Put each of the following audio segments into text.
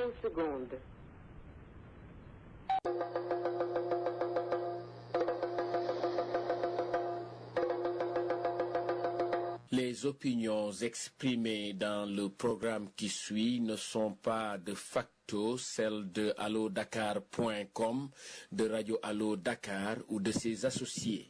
15 secondes. Les opinions exprimées dans le programme qui suit ne sont pas de facto celles de allodakar.com, de Radio Allo Dakar ou de ses associés.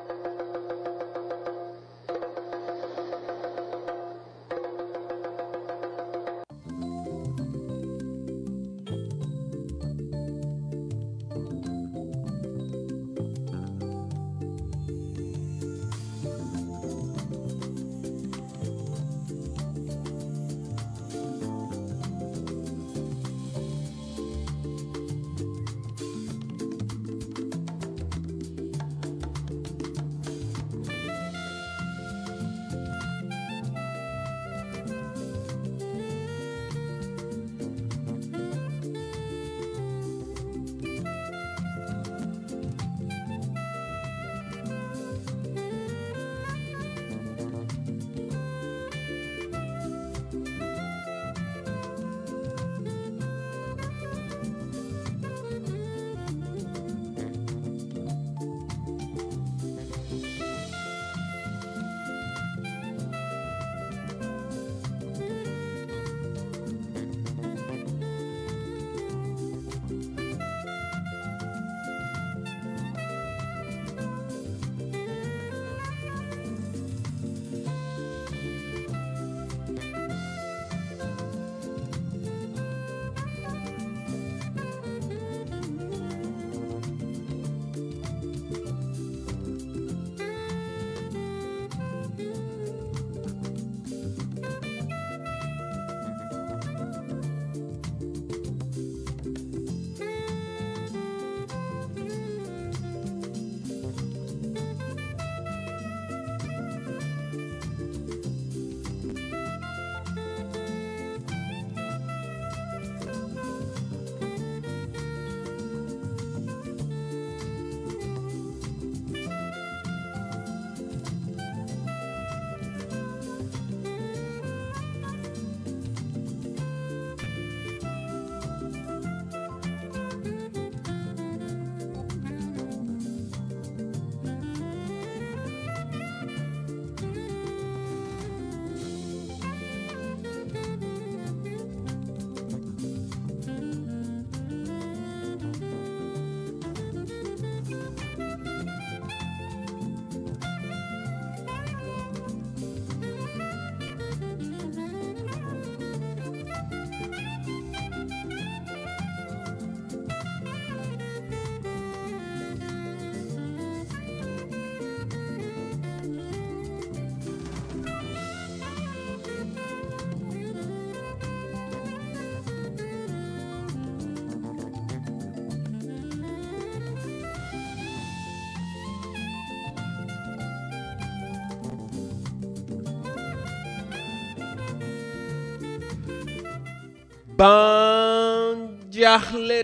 ban jaaxle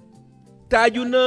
taaju na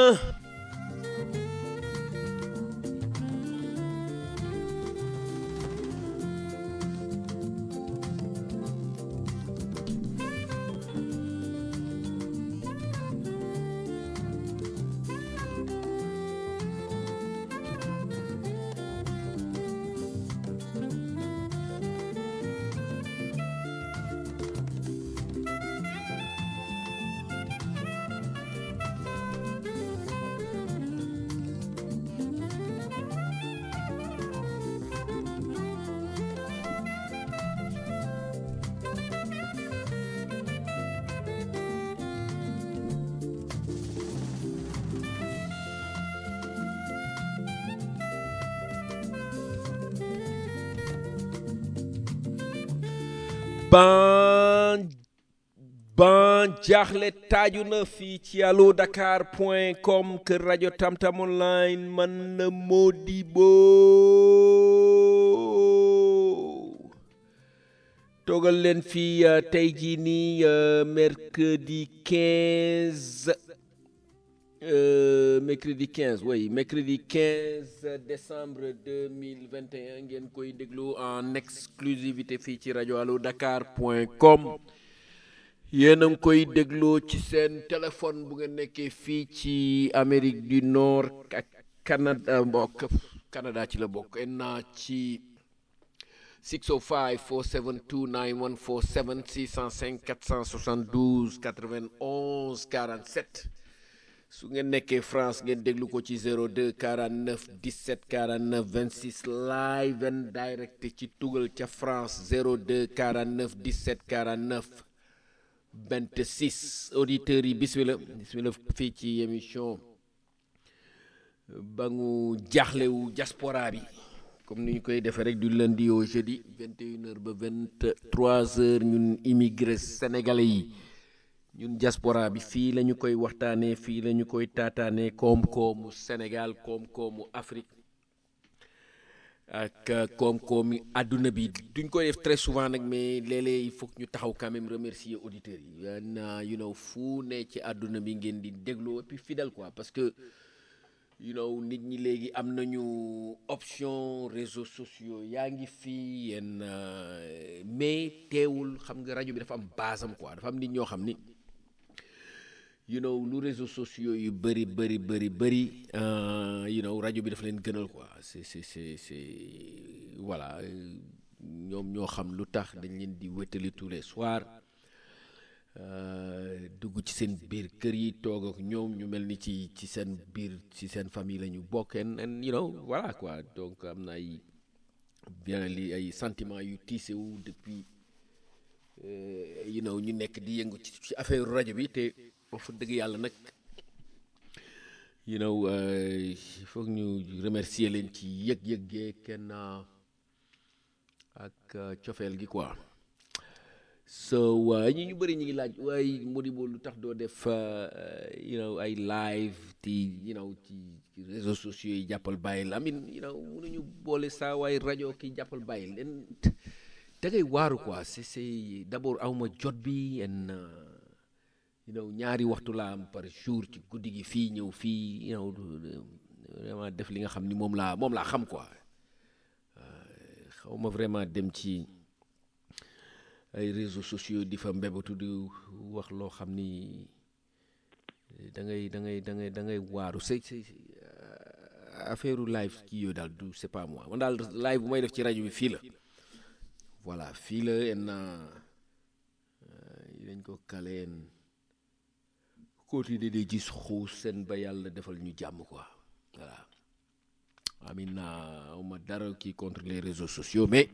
ban ban jaaxle taaju na fii ci allo dakar point com kër rajo tamtam online man na Modibo toogal leen fii uh, tey jii nii uh, mercredi 15 euh, mercredi 15 oui mercredi 15 décembre 2021 ngeen koy déglu en exclusivité fii ci rajo allo dakar point com yéen a ngi koy dégloo ci seen téléphone bu ngeen nekkee fii ci Amérique du Nord ak Canada mbokk Canada ci la bokk en naa ci 605 472 9147 605 472 91 47 su ngeen nekkee France ngeen déglu ko ci 02 49 17 49 26 live and direct ci tugal ca France 02 49 17 49 26 auditeurs yi bismillah bismillah fii ci émission ba ngu jaaxlewu diaspora bi comme ni ñu koy defee rek du lundi au jeudi 21h ba 23h ñun immigré sénégalais yi ñun diaspora bi fii la ñu koy waxtaanee fii la ñu koy taataanee koom-koomu Sénégal koom-koomu Afrique ak koom-koomi àdduna bi duñ koy def très souvent nag mais léeg-léeg il faut que ñu taxaw quand même remercier auditeurs yi na you know fu ne ci àdduna bi ngeen di dégloo et puis fidèle quoi parce que you know nit ñi léegi am nañu option réseaux sociaux yaa ngi fii yenn mais teewul xam nga rajo bi dafa am basam quoi dafa am nit ñoo xam ni you know lu réseaux sociaux yu bëri bëri bëri bëri you know rajo bi dafa leen gënal quoi c'est c'est c'est c'est voilà ñoom ñoo xam lu tax dañ leen di wétali tous les soirs dugg ci seen biir kër yi toog ak ñoom ñu mel ni ci ci seen biir ci seen famille la ñu bokk and you know voilà quoi donc am na ay bien li ay sentiments yu tiise wu depuis you know ñu nekk di yëngu ci ci affaire rajo bi te fa dëgg yàlla nag you know il faut ñu remercier leen ci yëg-yëg gee kenn ak cofeel gi quoi so ñi ñu bëri ñu ngi laaj waaye Modibo lu tax doo def you know ay live ti you know ci réseaux sociaux yi jàppal bàyyi la amin you know mënuñu boole saa waay rajo ki jàppal bàyyi leen da ngay waaru quoi c'est c'est d'abord awma jot bi en you know ñaari waxtu laa am par jour ci guddi gi fii ñëw fii you know vraiment def li nga xam ni moom laa moom laa xam quoi xaw ma vraiment dem ci ay réseaux sociaux di fa mbébatu di wax loo xam ni da ngay da ngay da ngay da ngay waaru c'est c'est affaire live kii yooyu daal du c'est pas moi man daal live bu may def ci rajo bi fii la voilà fii la en dañ ko kaleen continuer di gis xuus seen ba yàlla defal ñu jàmm quoi voilà amin naa ma dara kii contre les réseaux sociaux mais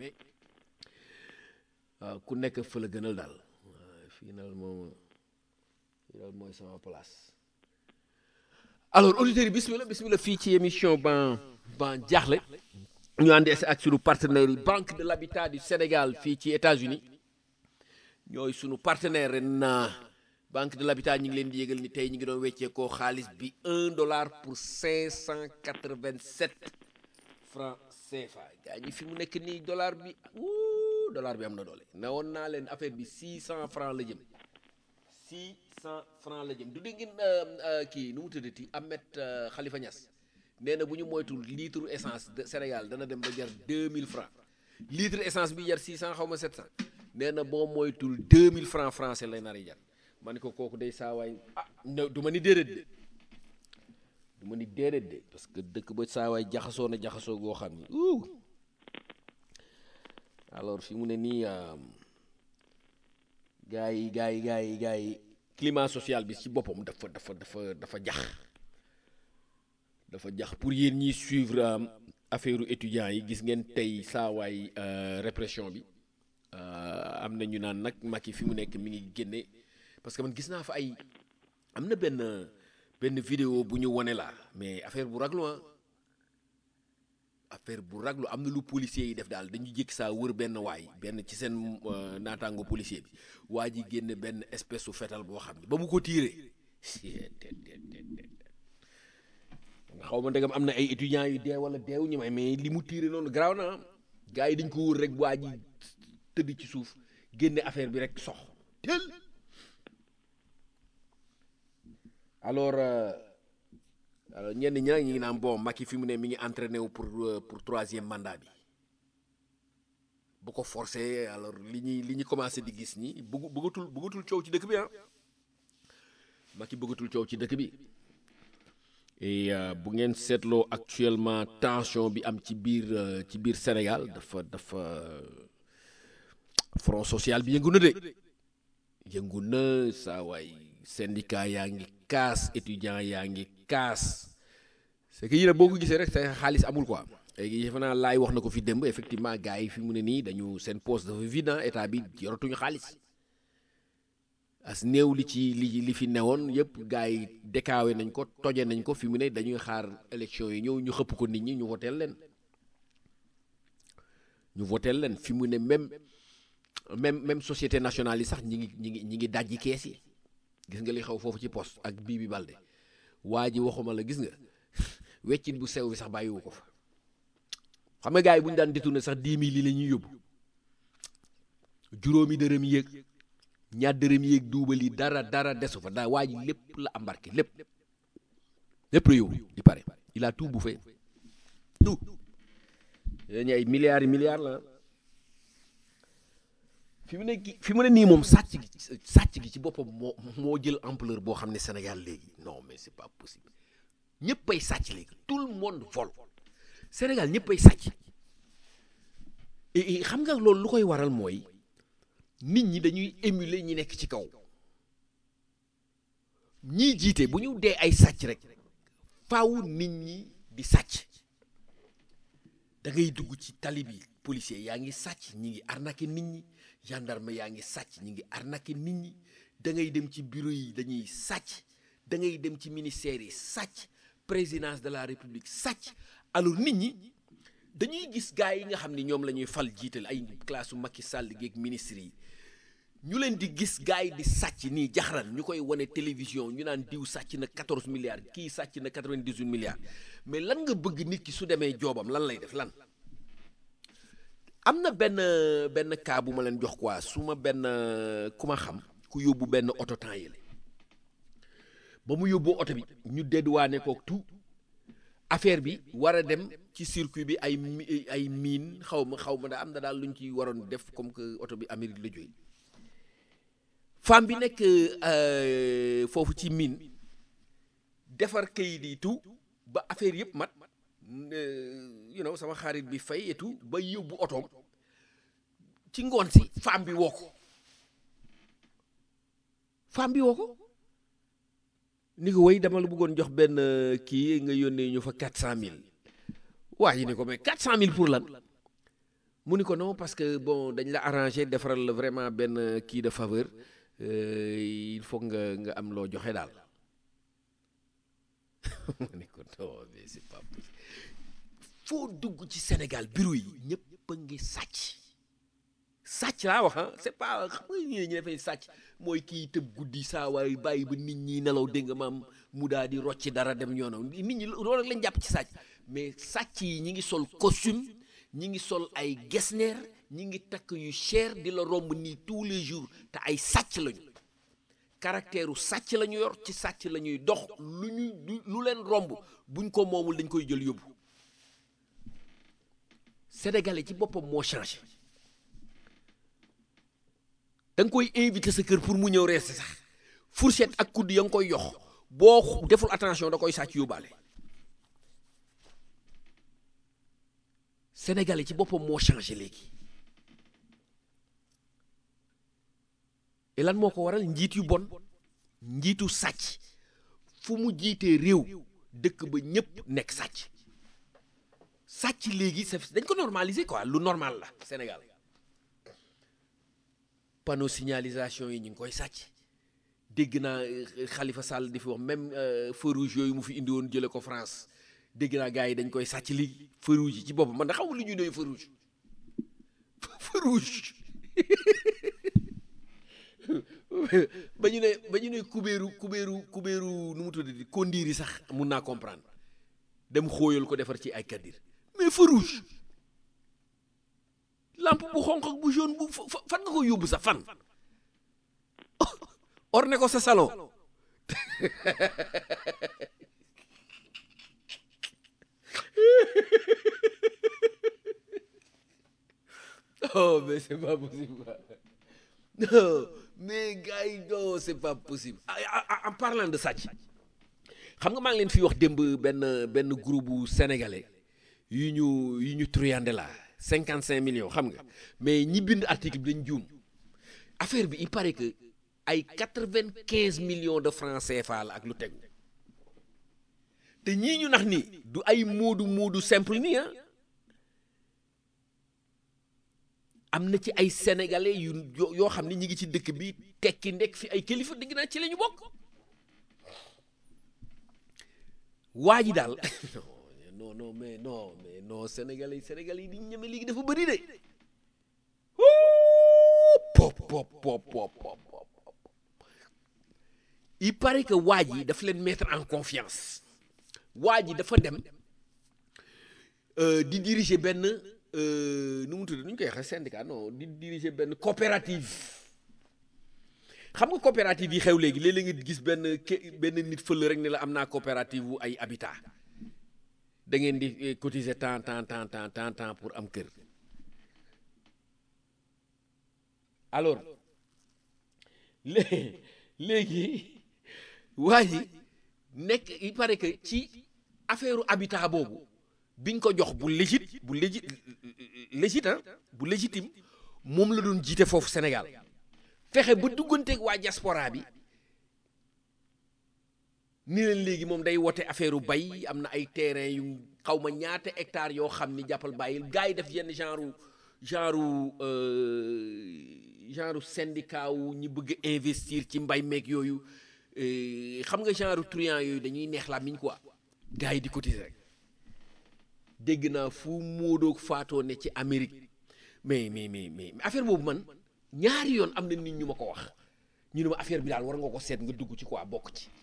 ku nekk fa la gënal daal fii nag moom fii daal mooy sama place alors auditeurs yi bismillah bismillah fii ci émission ban ban jaaxle ñu àndi ak sunu partenaire yi banque de l'habitat du Sénégal fii ci États-Unis ñooy sunu partenaire ren banque de l'habitat ñu ngi leen di yëgal ni tey ñu ngi doon weccee koo xaalis bi un dollar pour cinq cent quatre-vingt-sept francs CFA gaa ñi fi mu nekk nii dollar bi wuu dollar bi am na doole ne woon naa leen affaire bi six cent francs la jëm six cent francs la jëm du dégg ngeen kii nu mu tuddati Ahmed Khalifa Niass nee na bu ñu moytul litre essence de Sénégal dana dem ba jar deux mille francs litre essence bi jar six cent xaw ma sept cent nee na boo moytul deux mille francs français lay nar a jar ma ne ko kooku day saawaay ah du ma ni déedéet de du ma ni déedéet de parce que dëkk ba saawaay jaxasoo na jaxasoo goo xam ni ouh alors fi mu ne nii gars yi gars yi gars yi gars yi climat social bi ci boppam dafa dafa dafa dafa jax dafa jax pour yéen ñiy suivre affaire étudiants yi gis ngeen tey saawaay répression bi am na ñu naan nag Macky fi mu nekk mi ngi génne parce que man gis naa fa ay am na benn benn vidéo bu ñu wone la mais affaire bu raglu affaire bu raglu am na lu policier yi def daal dañu jékki saa wër benn waay benn ci seen naataango policier bi waa ji génne benn espèce su fetal boo xam ne ba mu ko tiiree nga xaw ma ndegam am na ay étudiants yu dee wala deewu ñu may mais li mu tiire noonu garaaw na gars yi dañ ko wër rek waa ji tëdd ci suuf génne affaire bi rek sox tel alors alors ñenn ñi nag ñu ngi naan bon Macky fi mu ne mi ngi entraîné wu pour pour troisième mandat bi bu ko forcé alors li ñuy li ñu commencé di gis ñi bëggu bëggatul bëggatul coow ci dëkk bi ah Macky bëggatul coow ci dëkk bi et bu ngeen seetloo actuellement tension bi am ci biir ci biir Sénégal dafa dafa front social bi yëngu na de yëngu na saa waay syndicat yaa ngi kaas étudiant yaa ngi kaas c'est que yéen boo ko gisee rek sa xaalis amul quoi léegi defe naa laay wax na ko fi démb effectivement gars yi fi mu ne nii dañu seen poste dafa vide état bi yoratuñu xaalis as néew li ci li li fi newoon yëpp gars yi dékaawe nañ ko toje nañ ko fi mu ne dañuy xaar élection yi ñëw ñu xëpp ko nit ñi ñu voteel leen ñu voteel leen fi mu ne même même même société nationale yi sax ñi ngi ñi ngi ñi ngi dajji kees yi gis nga li xew foofu ci poste ak bii bi balde waa ji waxuma la gis nga weccit bu sew bi sax bàyyiwu ko fa xam nga gars yi bu ñu daan détourné sax dix mille yi la ñuy yóbbu juróomi dërëm yéeg ñaar dërëm yéeg duubal yi dara dara desu fa daa waa ji lépp la embarqué lépp lépp la yóbbu di pare il a tout bouffé tout dañu ay milliards yi milliards la fi mu ne fi mu ne nii moom sàcc gi sàcc gi ci boppam moo moo jël ampleur boo xam ne Sénégal léegi non mais c'est pas possible ñëpp ay sàcc léegi tout le monde vole Sénégal ñëpp ay sàcc et xam nga loolu lu koy waral mooy nit ñi dañuy émuler ñi nekk ci kaw ñii jiite bu ñu dee ay sàcc rek faaw nit ñi di sàcc da ngay dugg ci tali bi policier yaa ngi sàcc ñi ngi arnaqué nit ñi gendarme yaa ngi sàcc ñi ngi arnaqué nit ñi da ngay dem ci bureau yi dañuy sàcc da ngay dem ci ministère yi sàcc présidence de la république sàcc alors nit ñi dañuy gis gars yi nga xam ni ñoom la ñuy fal jiital ay classe Macky Sall geeg ministre yi ñu leen di gis gars yi di sàcc nii jaxaran ñu koy wane télévision ñu naan diw sàcc na 14 milliards kii sàcc na 98 milliards mais lan nga bëgg nit ki su demee joobam lan lay def lan am na benn benn cas bu ma leen jox quoi su ma benn ku ma xam ku yóbbu benn oto temps yële ba mu yóbbu oto bi ñu dédduwaane ko tout affaire bi war a dem ci circuit bi ay ay mine xaw ma xaw ma da am na daal lu ñu ci waroon def comme que oto bi Amérique la jógee femme bi nekk foofu ci mine defar kayit yi tout ba affaire yëpp mat you know sama xarit bi fay et tout ba yóbbu otoom ci ngoon si femme bi woo ko femme bi woo ko ni ko way dama la bëggoon jox benn kii nga yónnee ñu fa quatre cent mille waa yi ni ko mais quatre cent mille pour lan mu ni ko non parce que bon dañ la arrangé defaral la vraiment benn kii de faveur il faut nga nga am loo joxe daal mu ni ko non mais c'est pas possible foo dugg ci Sénégal bureau yi ñëpp a ngi sàcc sàcc laa wax ah c'est pas xam nga ñi ñu defee sàcc mooy kii tëb guddi saa waay bàyyi ba nit ñi nelaw dégg nga maam mu daal di rocci dara dem ñoonam nit ñi loolu rek lañ jàpp ci sàcc mais sàcc yi ñi ngi sol costume ñi ngi sol ay gesner ñi ngi takk yu cher di la romb nii tous les jours te ay sàcc lañu caractère u sàcc la ñu yor ci sàcc la ñuy dox lu ñu lu leen romb buñ ko moomul dañ koy jël yóbbu sénégalais ci boppam moo changé da nga koy invité sa kër pour mu ñëw rees sax fourchette ak kudd ya nga koy yox boo deful attention da koy sàcc yóbbaale sénégalais ci boppam moo changé léegi et lan moo ko waral njiit yu bon njiitu sàcc fu mu jiitee réew dëkk ba ñépp nekk sàcc sàcc léegi c'est dañ ko normaliser quoi lu normal la Sénégal panneau signalisation yi ñu ngi koy sàcc dégg naa Khalifa Sall di fi wax même feu rouge yooyu mu fi indi woon jële ko France dégg naa gars yi dañ koy sàcc léegi feu rouge yi ci boppam man da xamul lu ñuy doy feu rouge feu rouge ba ñu ne ba ñu ne kubéeru kubéeru kubéeru nu mu tuddati kondiir yi sax mun naa comprendre dem xóoyal ko defar ci ay kaddir mais feu rouge lampe bu xonq ak bu jaune bu fan nga ko yóbbu sax fan orne ko sa salon non mais c'est pas possible non mais gars yi non c'est pas possible Ah, ah, en parlant de sàcc xam nga maa ngi leen fi wax démb benn benn groupe bu sénégalais yu ñu yu ñu truyande la cinquante cinq millions xam nga mais ñi bind article bi dañ juum affaire bi il paraît que ay quatre vingt quinze millions de francs CFA la ak lu tegu te ñii ñu nax nii du ay moodu moodu simple nii ah am na ci ay sénégalais yu yoo yoo xam ne ñi ngi ci dëkk bi tekki ndekk fi ay kilifa dégg naa ci la ñu bokk waa ji daal non non mais non mais non sénégalais yi sénégalais yi di ñeme léegi dafa bëri de pop pop pop pop pop pop il paraît que waa ji dafa leen mettre en confiance waa ji dafa dem euh, di diriger benn euh, nu mu tudd nu ñu koy waxee syndicat non di diriger benn coopérative xam nga coopérative yi xew léegi léeg-léeg nga gis benn ke- benn nit fël rek ne la am naa coopérative wu ay habitat da ngeen di eh, cotiser tant tant tant tant tant tant pour am kër alors lé- léegi waa ji nekk il paraît que ci affaire habitat boobu biñ ko jox bu légit bu légit légit ah bu légitime moom la doon jiite foofu Sénégal fexe ba dugganteeg waa diaspora bi ni leen léegi moom day wote affaire u bay am na ay terrain yu xaw ma ñaata hectares yoo xam ni jàppal bàyyil gars yi def yenn genre genre euh, genre syndicat wu ñi bëgg a investir ci mbay meeg yooyu euh, xam nga genre truand yooyu dañuy neex la miñ quoi gars yi di cotiser rek dégg naa fu móodoog faatoo ne ci Amérique mais mais mais mais affaire boobu man ñaari yoon am na nit ñu ma ko wax ñu ne ma affaire bi daal war nga ko seet nga dugg ci quoi bokk ci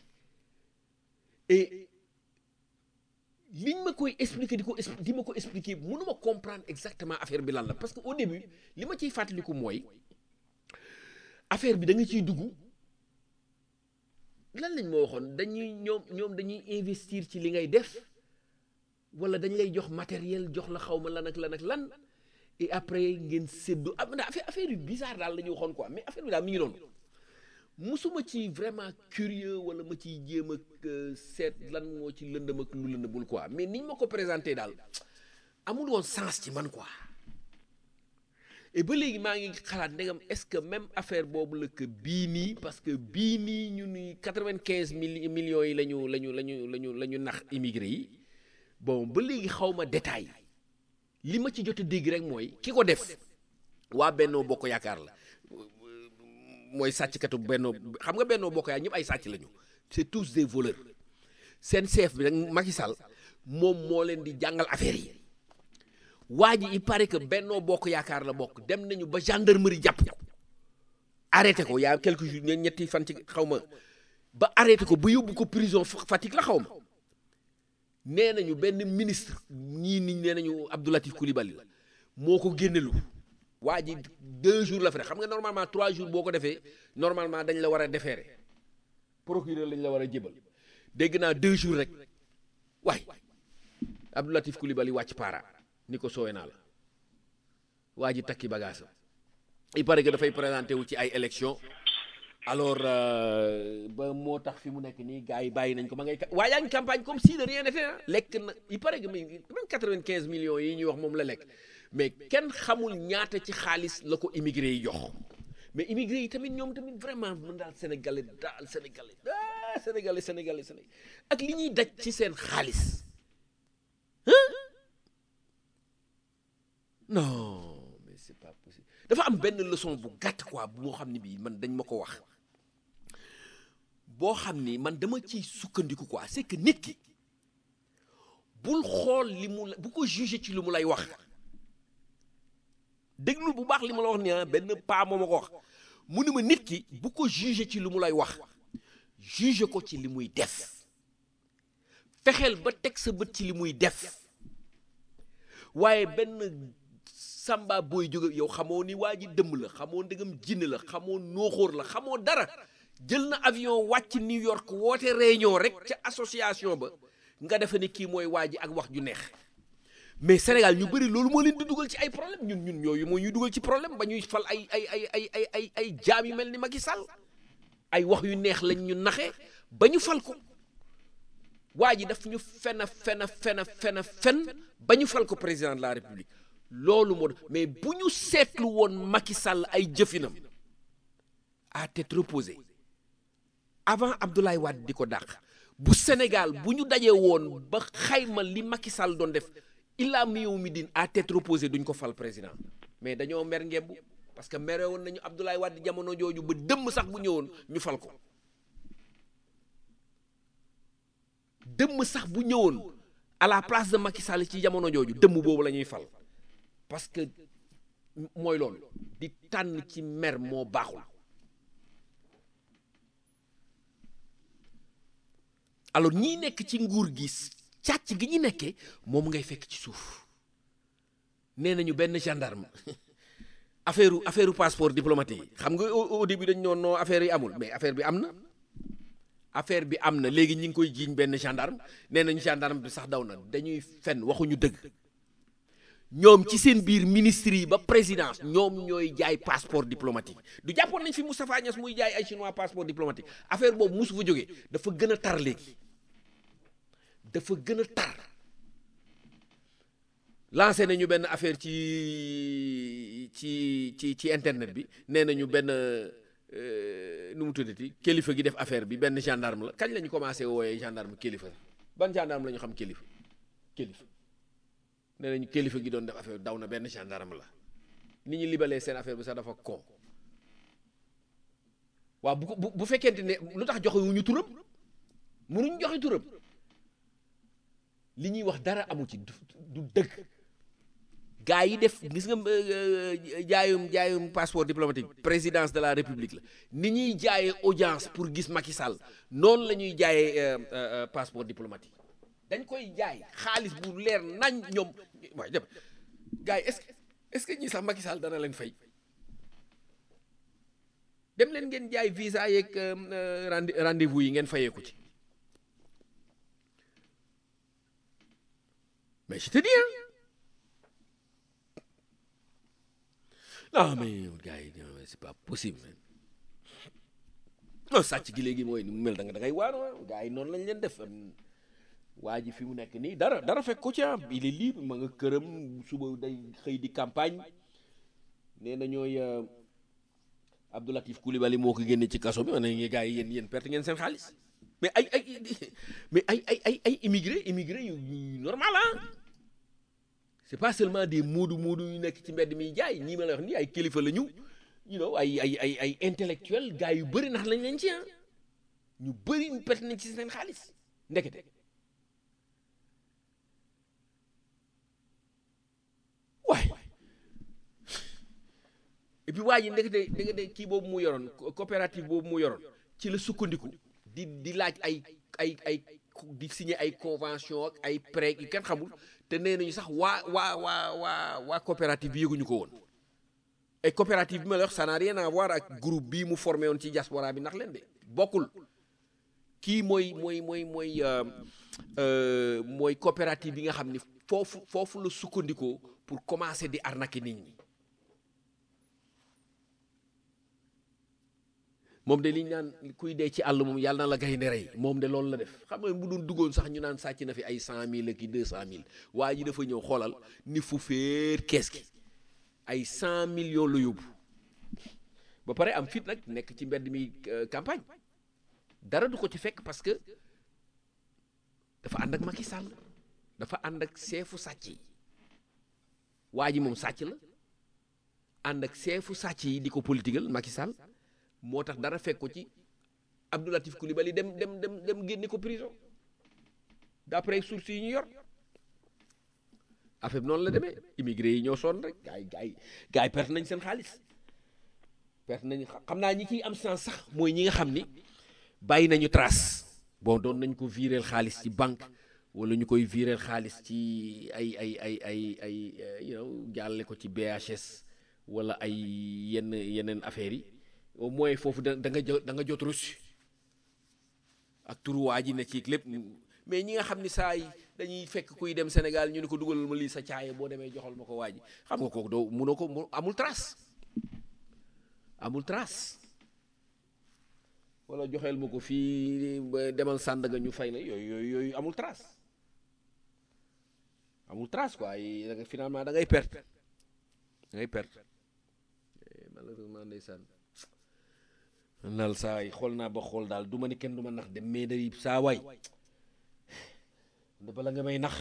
et liñ ma koy expliquer di ko expli- di ma ko expliquer mënuma comprendre exactement affaire bi lan la parce que au début li ma ciy fàttaliku mooy affaire bi da nga ciy dugg lan lañ ma waxoon dañuy ñoom ñoom dañuy investir ci li ngay def wala dañ lay jox matériel jox la xaw ma lan ak lan ak lan et après ngeen séddu ah man affaire affaire yu bizarre daal la ñu waxoon quoi mais affaire bi daal mi ngi noonu musuma ci vraiment curieux wala ma ciy jéem ak euh, seet lan moo ci lëndëm ak lu lëndëmul quoi mais niñ ma ko présenté daal amul woon sens ci man quoi et ba léegi maa ngi xalaat ndegam est-ce que même affaire boobu la que bii nii parce que bii nii ñu ni quatre-vingt-quinze mille millions yi la ñu la ñu la ñu la ñu la ñu nax immigré yi bon ba léegi xaw ma détail li ma ci jot a dégg rek mooy ki ko def waa Bennoo Bokk Yaakaar la mooy sàcckatu Bennoo xam nga Bennoo Bokk Yaakaar ñëpp ay sàcc lañu c'est tous des voleurs seen chef bi nag Macky Sall moom moo leen di jàngal affaire yi waa ji il paraît que Bennoo Bokk Yaakaar la bokk dem nañu ba gendarmerie jàpp ko arrêté ko y a quelques jours ñe- ñetti fan ci xaw ma ba arrêté ko ba yóbbu ko prison Fa- Fatick la xaw ma nee nañu benn ministre ñii ni nee nañu Abdoulatif Coulibaly la moo ko génnelu waa ji deux jours la fa def xam nga normalement trois jours boo ko defee normalement dañ la war a defeere procureur lañ la war a jébal dégg naa deux jours rek waay Abdoulatif Coulibaly wàcc para ni ko soowee naa la waa ji takki bagage am il paraît que dafay présenté wu ci ay élection alors euh, ba moo tax fi mu nekk nii gars yi bàyyi nañ ko ma ngay ka- waa yaa ngi campagne comme si de rien n'était ah lekk na il paraît que même quatre-vingt-quinze millions yi ñuy wax moom la lekk mais kenn xamul ñaata ci xaalis la ko immigré yi jox mais immigré yi tamit ñoom tamit vraiment mën daal sénégalais daal sénégalais ah sénégalais sénégalais sénégalais ak li ñuy daj ci seen xaalis non mais c'est pas possible dafa am benn leçon bu gàtt quoi boo xam ne bii man dañ ma ko wax boo xam ni man dama ciy sukkandiku quoi c'est que nit ki bul xool li mu la bu ko juger ci li mu lay wax déglu bu baax li ma la wax ni ah benn paa moo ma ko wax mu ni ma nit ki bu ko juger ci li mu lay wax juger ko ci li muy def fexeel ba teg sa bët ci li muy def waaye benn samba booy jóge yow xamoo ni waa ji dëmm la xamoo ndegam jinne la xamoo nooxóor la xamoo dara jël na avion wàcc New York woote réunion rek ca association ba nga defe ni kii mooy waa ji ak wax ju neex mais Sénégal ñu bëri loolu moo leen di dugal ci ay problème ñun ñun ñooyu moo ñuy dugal ci problème ba ñuy fal ay ay ay ay ay ay ay jaam yu mel ni Macky Sall ay wax yu neex lañ ñu naxe ba ñu fal ko waa ji daf ñu fen a fen a fen a fen a fen ba ñu fal ko président de la république loolu moo mais bu ñu seetlu woon Macky Sall ay jëfinam à tête reposée avant Abdoulaye Wade di ko dàq bu Sénégal bu ñu dajee woon ba xayma li Macky Sall doon def illaa mi yow mi din à tête reposée duñ ko fal président mais dañoo mer ngemb parce que mere woon nañu Abdoulaye Wade jamono jooju ba dëmm sax bu ñëwoon ñu fal ko dëmm sax bu ñëwoon à la place de Macky Sall ci jamono jooju dëmm boobu la ñuy fal parce que mooy loolu di tànn ci mer moo baaxul alors ñii nekk ci nguur gi càcc gi ñu nekkee moom ngay fekk ci suuf nee nañu benn gendarme affaire affaire passeport diplomatique yi xam nga au début dañ noon noo affaire yi amul mais affaire bi am na affaire bi am na léegi ñi ngi koy jiiñ benn gendarme nee nañu gendarme bi sax daw na dañuy fen waxuñu dëgg ñoom ci seen biir ministre yi ba présidence ñoom ñooy jaay passeport diplomatique du jàppoon nañ fi Moustapha Niass muy jaay ay chinois passeport diplomatique affaire boobu musu fa jógee dafa gën a tar léegi dafa gën a tar lancé nañu benn affaire ci ci ci ci internet bi nee nañu benn nu mu tuddati kilifa gi def affaire bi benn gendarme la kañ la ñu commencé wooyee gendarme kilifa ban gendarme la ñu xam kilifa kilifa nee nañu kilifa gi doon def affaire daw na benn gendarme la ni ñu libalee seen affaire bi sax dafa ko waaw bu bu bu fekkente ne lu tax joxe wu ñu turam mënuñ joxe turam li ñuy wax dara amu ci du dëgg gaa yi def gis nga jaayum jaayum passeport diplomatique présidence de la république la ni ñuy jaayee audience pour gis Macky Sall noonu la ñuy jaayee passeport diplomatique dañ koy jaay xaalis bu leer nañ ñoom waaye dem gars yi est-ce que est-ce que ñi sax Macky Sall dana leen fay dem leen ngeen jaay visa yeeg rendez-vous yi ngeen fayeeku ci mais je te dis non mais gars yi c'est pas possible non sàcc gi léegi mooy ni mu mel da nga da ngay waar gars yi noonu lañ leen def waa ji fi mu nekk nii dara dara fekk ko ci ah il est libre ma nga këram suba day xëy di campagne nee na ñooy Abdoulatif Coulibaly moo ko génne ci kaso bi ma ne gars yi yéen yéen perte ngeen seen xaalis mais ay ay mais ay ay ay ay immigré immigré yu normal ah c'est pas seulement des moodu moodu yu nekk ci mbedd mi jaay ñii ma la wax nii ay kilifa la ñu you know ay ay ay ay intellectuel gars yu bëri ndax lañ leen ci ah ñu bëri perte nañ ci seen xaalis ndekete waay et puis waa ji ndekete ndekete kii boobu mu yoroon coopérative boobu mu yoroon ci la sukkandiku di di laaj ay ay ay di signer ay convention ak ay prêt yu kenn xamul te nee nañu sax waa waa waa waa waa coopérative bi yëguñu ko woon et coopérative bi ma la wax ça n'a rien à voir ak groupe bii mu formé woon ci diaspora bi ndax leen de bokkul kii mooy mooy mooy mooy mooy coopérative bi nga xam ni foofu foofu la sukkandikoo pour commencer di arnaquer nit ñi moom de li ñu naan kuy dee ci àll moom yàlla na la gaynde rey moom de loolu la def xam nga bu doon duggoon sax ñu naan sàcc na fi ay cent mille ak i deux cent mille waa ji dafa ñëw xoolal ni fu féer kees gi ay cent millions la yóbbu ba pare am fit nag nekk ci mbedd mi campagne dara du ko ci fekk parce que dafa ànd ak Macky Sall dafa ànd ak seefu sàcc yi waa ji moom sàcc la ànd ak seefu sàcc yi di ko politigal Macky Sall moo tax dara fekk ko ci Abdoulatif Coulibaly dem dem dem dem génne ko prison d'après sources yi ñu yor affaire bi noonu la demee immigré yi ñoo sonn rek gars yi gars yi gars yi perte nañ seen xaalis perte nañ xam naa ñi ciy am sens sax mooy ñi nga xam ni bàyyi nañu trace bon doon nañ ko viréel xaalis ci banque wala ñu koy viréel xaalis ci ay ay ay ay ay you know jàlle ko ci BHS wala ay yenn yeneen affaires yi au moins foofu da da nga jot da nga jot reçu ak turu waa ji ne ci lépp mais ñi nga xam ni saa yi dañuy fekk kuy dem Sénégal ñu ne ko dugalal ma lii sa caaye boo demee joxal ma ko waa ji xam nga kooku doo munoo ko mu amul trace amul trace wala joxeel ma ko fii ba demal Sandaga ñu fay la yooyu yooyu yooyu amul trace amul trace quoi ay da nga finalement da ngay perte da ngay perte Eh, malheureusement ndeysaan man daal saa yi xool naa ba xool daal du ma ni kenn du ma nax dem mais day saa waay da bala nga may nax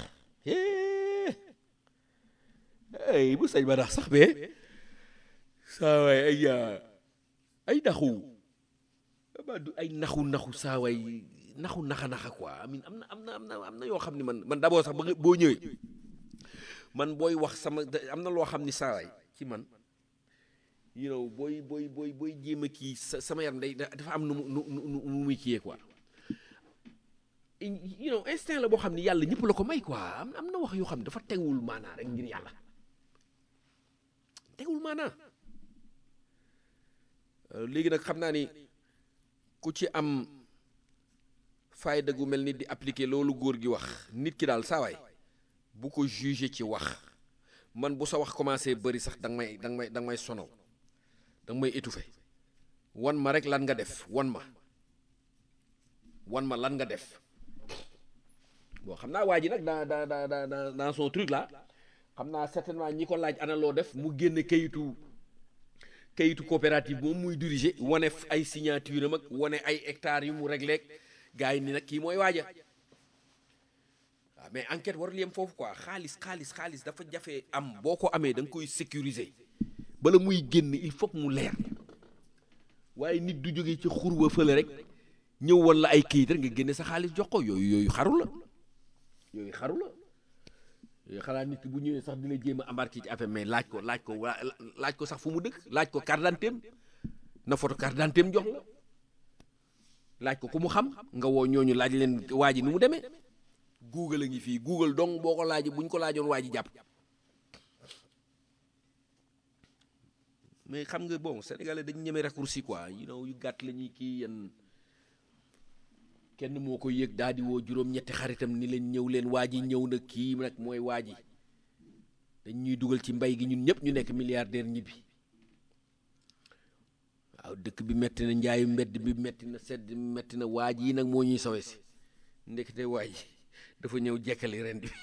ay bu sañ ba nax sax bee saa waay ay yaa ay naxu ba du ay naxu naxu saa waay naxu naxa naxa quoi amin am na am na am na am na yoo xam ne man man d'abord sax ba nga boo ñëwee man booy wax sama da- am na loo xam ni saa waay ci man you know booy booy booy booy jéem a kii sa sama yaram day da- dafa am nu mu nu nu nu nu muy kiyee quoi you know instinct la boo xam ni yàlla ñëpp la ko may quoi am am na wax yoo xam ne dafa tegul maanaa rek ngir yàlla tegul maanaa Euh, léegi nag xam naa ni ku ci am fayda gu mel ni di appliquer loolu góor gi wax nit ki daal saawaay bu ko juger ci wax man bu sa wax commencé bëri sax da nga may da nga may da nga may sonal da nga may étouffer wan ma rek lan nga def wan ma wan ma lan nga def bon xam naa waa ji nag dans dans dans dans dans dans son truc là xam naa certainement ñi ko laaj ana loo def mu génne kayitu kayitu coopérative moom muy diriger wane f- ay signature am ak wane ay hectares yu mu réglé gars yi ni nag kii mooy waaja waaw mais enquête warul yem foofu quoi xaalis xaalis xaalis dafa jafe am boo ko amee da nga koy sécuriser bala muy génn il faut que mu leer waaye nit du jógee ci xur wa fële rek ñëw woon la ay kayit rek nga génne sa xaalis jox ko yooyu yooyu xaru la yooyu xaru la yooyu xanaa nit ki bu ñëwee sax dina jéem a embarqué ci affaire mais laaj ko laaj ko waa laaj ko sax fu mu dëkk laaj ko carte d'identité am na photo carte d'identité am jox la laaj ko ku mu xam nga woo ñooñu laaj leen waa ji ni mu demee google a ngi fii google donc boo ko laaj buñ ko laajoon waa ji jàpp mais xam nga bon sénégalais dañu ñeme raccourci quoi you know yu gàtt la ñuy kii yan kenn moo ko yëg daal di woo juróom-ñetti xaritam ni leen ñëw leen waa ji ñëw na kii nag mooy waa ji dañ ñuy dugal ci mbay gi ñun ñëpp ñu nekk milliardaire ñibbi waaw dëkk bi metti na njaayu mbedd bi metti na sedd metti na waa ji nag moo ñuy sowe si ndekete waa ji dafa ñëw jekkali ren bi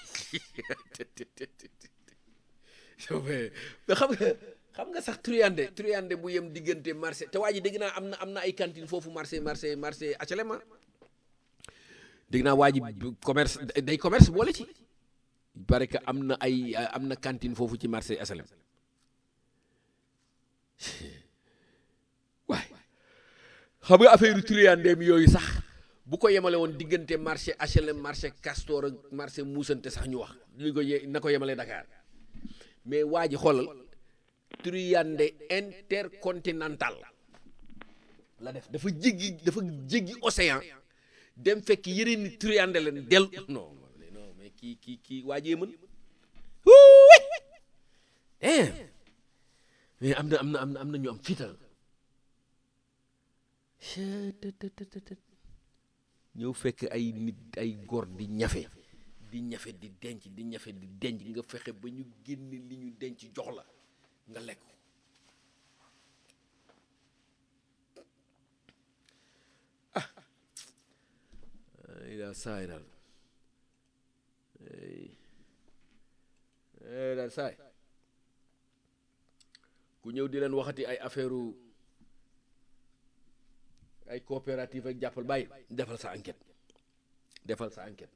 mais xam nga xam nga sax truyande truyande bu yem diggante marché te waa ji dégg naa am na am na ay cantine foofu marché marché marché HLM ah dégg naa waa ji commerce day commerce boole ci parce que am na ay am na cantine foofu ci marché HLM waay xam nga affaire triandeem yooyu sax bu ko yemale woon diggante marché HLM marché Castor ak marché Moussante sax ñu wax li ko ye na ko yemale Dakar mais waa ji xoolal triande intercontinental la def dafa jéggi dafa jéggi océan dem fekk yeneen ni triande leen del non non mais kii kii kii waajee mën eh mais am na am na am na am na ñu am fital ñëw fekk ay nit ay góor di ñafe di ñafe di denc di ñafe di denc nga fexe ba ñu génne li ñu denc jox la nga lekk ay daal saay daal ay daal saay ku ñëw di leen waxati ay affaire ay coopérative ak jàppal bàyyi defal sa enquête defal sa enquête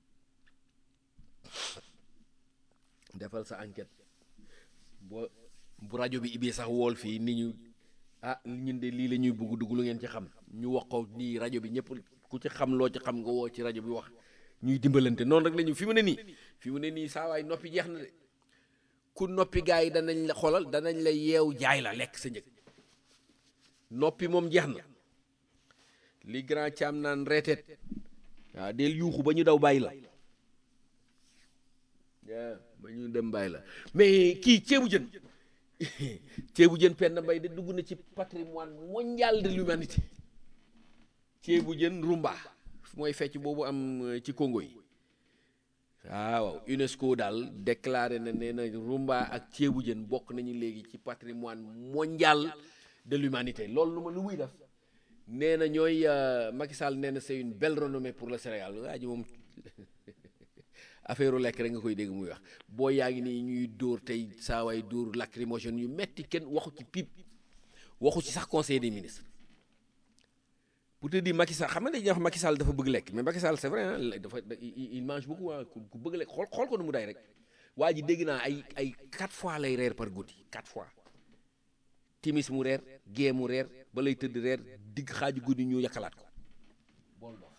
defal sa enquête boo bu rajo bi ibbee sax wool fii ni ñu ah ñun de lii la ñuy bugg dugg lu ngeen ci xam ñu wax ko nii rajo bi ñëpp ku ci xam loo ci xam nga woo ci rajo bi wax ñuy dimbalante noonu rek la ñu fi mu ne nii fi mu ne nii saa waay noppi jeex na de ku noppi gars yi danañ la xoolal danañ la yeew jaay la lekk sa njëg noppi moom jeex na li grand caam naan reeteet waaw del yuuxu ba ñu daw bàyyi la waaw ba ñu dem bàyyi la mais kii ceebu jën ceebu jën Penda Mbaye de dugg na ci patrimoine mondial de l'humanité ceebu jën rumba mooy fecc boobu am euh, ci Congo yi waaw UNESCO daal déclaré na nee na rumba ak ceebu jën bokk nañu léegi ci patrimoine mondial de l'humanité loolu lu ma lu muy def nee na ñooy euh, Macky Sall nee na c'est une belle renommée pour le Sénégal waa ji moom affaire lekk rek nga koy dégg muy wax boo yaa ngi nii ñuy dóor tey saa waay dóor lacrymogène yu metti kenn waxu ci pip waxu ci sax conseil des ministres pour te dire Macky Sall xam nga dañuy wax Macky Sall dafa bëgg lekk mais Macky Sall c'est vrai hein dafa il il mange beaucoup ah ku ku bëgg lekk xool xool ko nu mu day rek waa ji dégg naa ay ay quatre fois lay reer par guddi quatre fois timis mu reer gée mu reer ba lay tëdd reer digg xaaju guddi ñu yakkalaat ko bool dof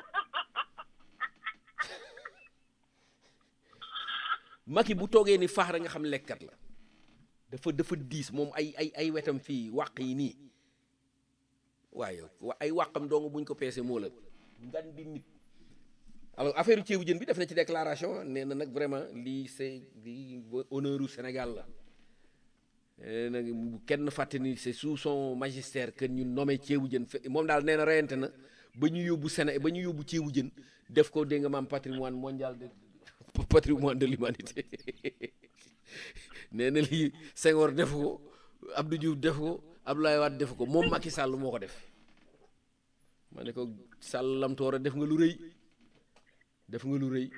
Macky bu toogee ni faax rek nga xam lekkat la dafa dafa diis moom ay ay ay wetam fii wàq yi nii waaye wa- ay wàqam dong buñ ko peese moo la ngan di nit alors affaire ceebu jën bi def na ci déclaration nee na nag vraiment lii c'est lii honneur u Sénégal la nee na bu kenn fàtte ni c'est sous son magistère que ñu nommé ceebu jën fe moom daal nee na reyante na ba ñu yóbbu Séné ba ñu yóbbu ceebu jën def ko dégg nga maam patrimoine mondial de patrimoine de l'humanité nee na lii Senghor def ko Abdou Diouf def ko Abdoulaye Wade def ko moom Macky Sall moo ko def ma ne ko Sall lam toora def nga lu rëy def nga lu rëy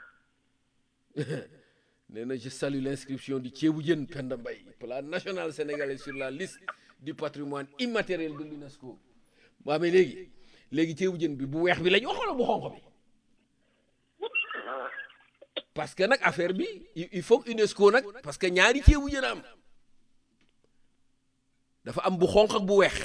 nee na je salue l'inscription du ceebu jën Penda Mbaye plat national sénégalais sur la liste du patrimoine immatériel de l'UNESCO waa mais léegi léegi ceebu jën bi bu weex bi la ñu waxoon bu xonq bi parce que nag affaire bi il il faut que UNESCO nag parce que ñaari ceebu jën a am dafa am bu xonq ak bu weex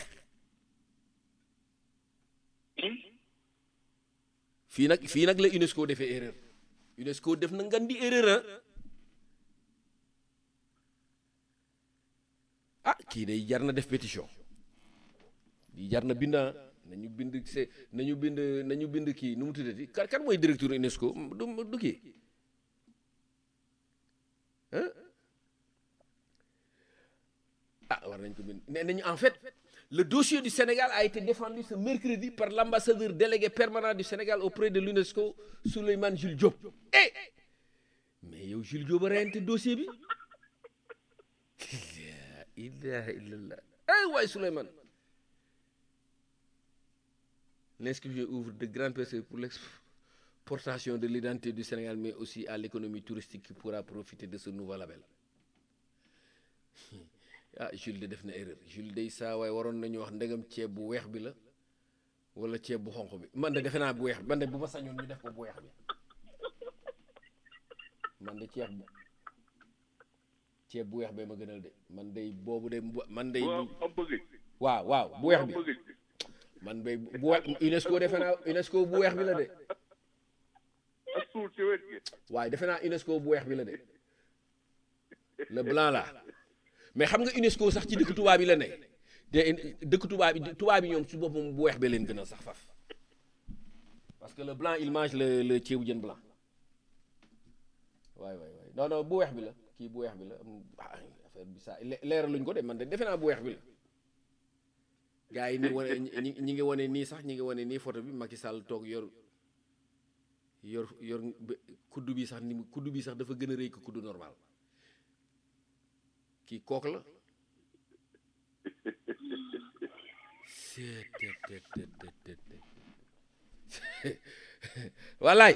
fii nag fii nag la UNESCO defee erreur UNESCO def na ngan di erreur ah ah kii day jar na def pétition di jar na bind ah nañu bind se nañu bind nañu bind kii nu mu tuddati kan kan mooy directeur UNESCO du du kii ah ah war nañ ko bind nee nañu en fait le dossier du Sénégal a été défendu ce mercredi par l'ambassadeur délégué permanent du Sénégal auprès de l'UNESCO Souleymane Jules Diop eh mais yow Jules Diop a reyante dossier bi la ilaha illallah eh waay Souleymane l'inscription ouvre de grandes perspectives pour l'exportation de l'identité du Sénégal mais aussi à l'économie touristique qui pourra profiter de ce nouveau label ah Jules de def na erreur Jules day saa waaye waroon nañu wax ndegam ceeb bu weex bi la wala ceeb bu xonq bi man de defe naa bu weex bi man de bu ma sañoon ñu def ko bu weex bi man de ceeb bu ceeb bu weex bee ma gënal de man day boobu de man day waaw am bëgg waaw waaw bu weex bi am bëgg man bay bu we UNESCO defe naa UNESCO bu weex bi la de ak suul ci wet gi waaye defe naa UNESCO bu weex bi la de le blanc là mais xam nga UNESCO sax ci dëkk tubaab yi la ne de dëkk tubaab yi tubaab yi ñoom su boppam bu weex bee leen gën a sax faf parce que le blanc il mange le le ceebu jën blanc waay waay waay non non bu weex bi la kii bu weex bi la ah affaire bi saa leeraluñ ko de man de defe naa bu weex bi la gars yi ni wane ñi ñi ngi wane nii sax ñi ngi wane nii photo bi Macky Sall toog yor yor yor kuddu bi sax ni mu kuddu bi sax dafa gën a rëy ko kuddu normal kii kook la wallaay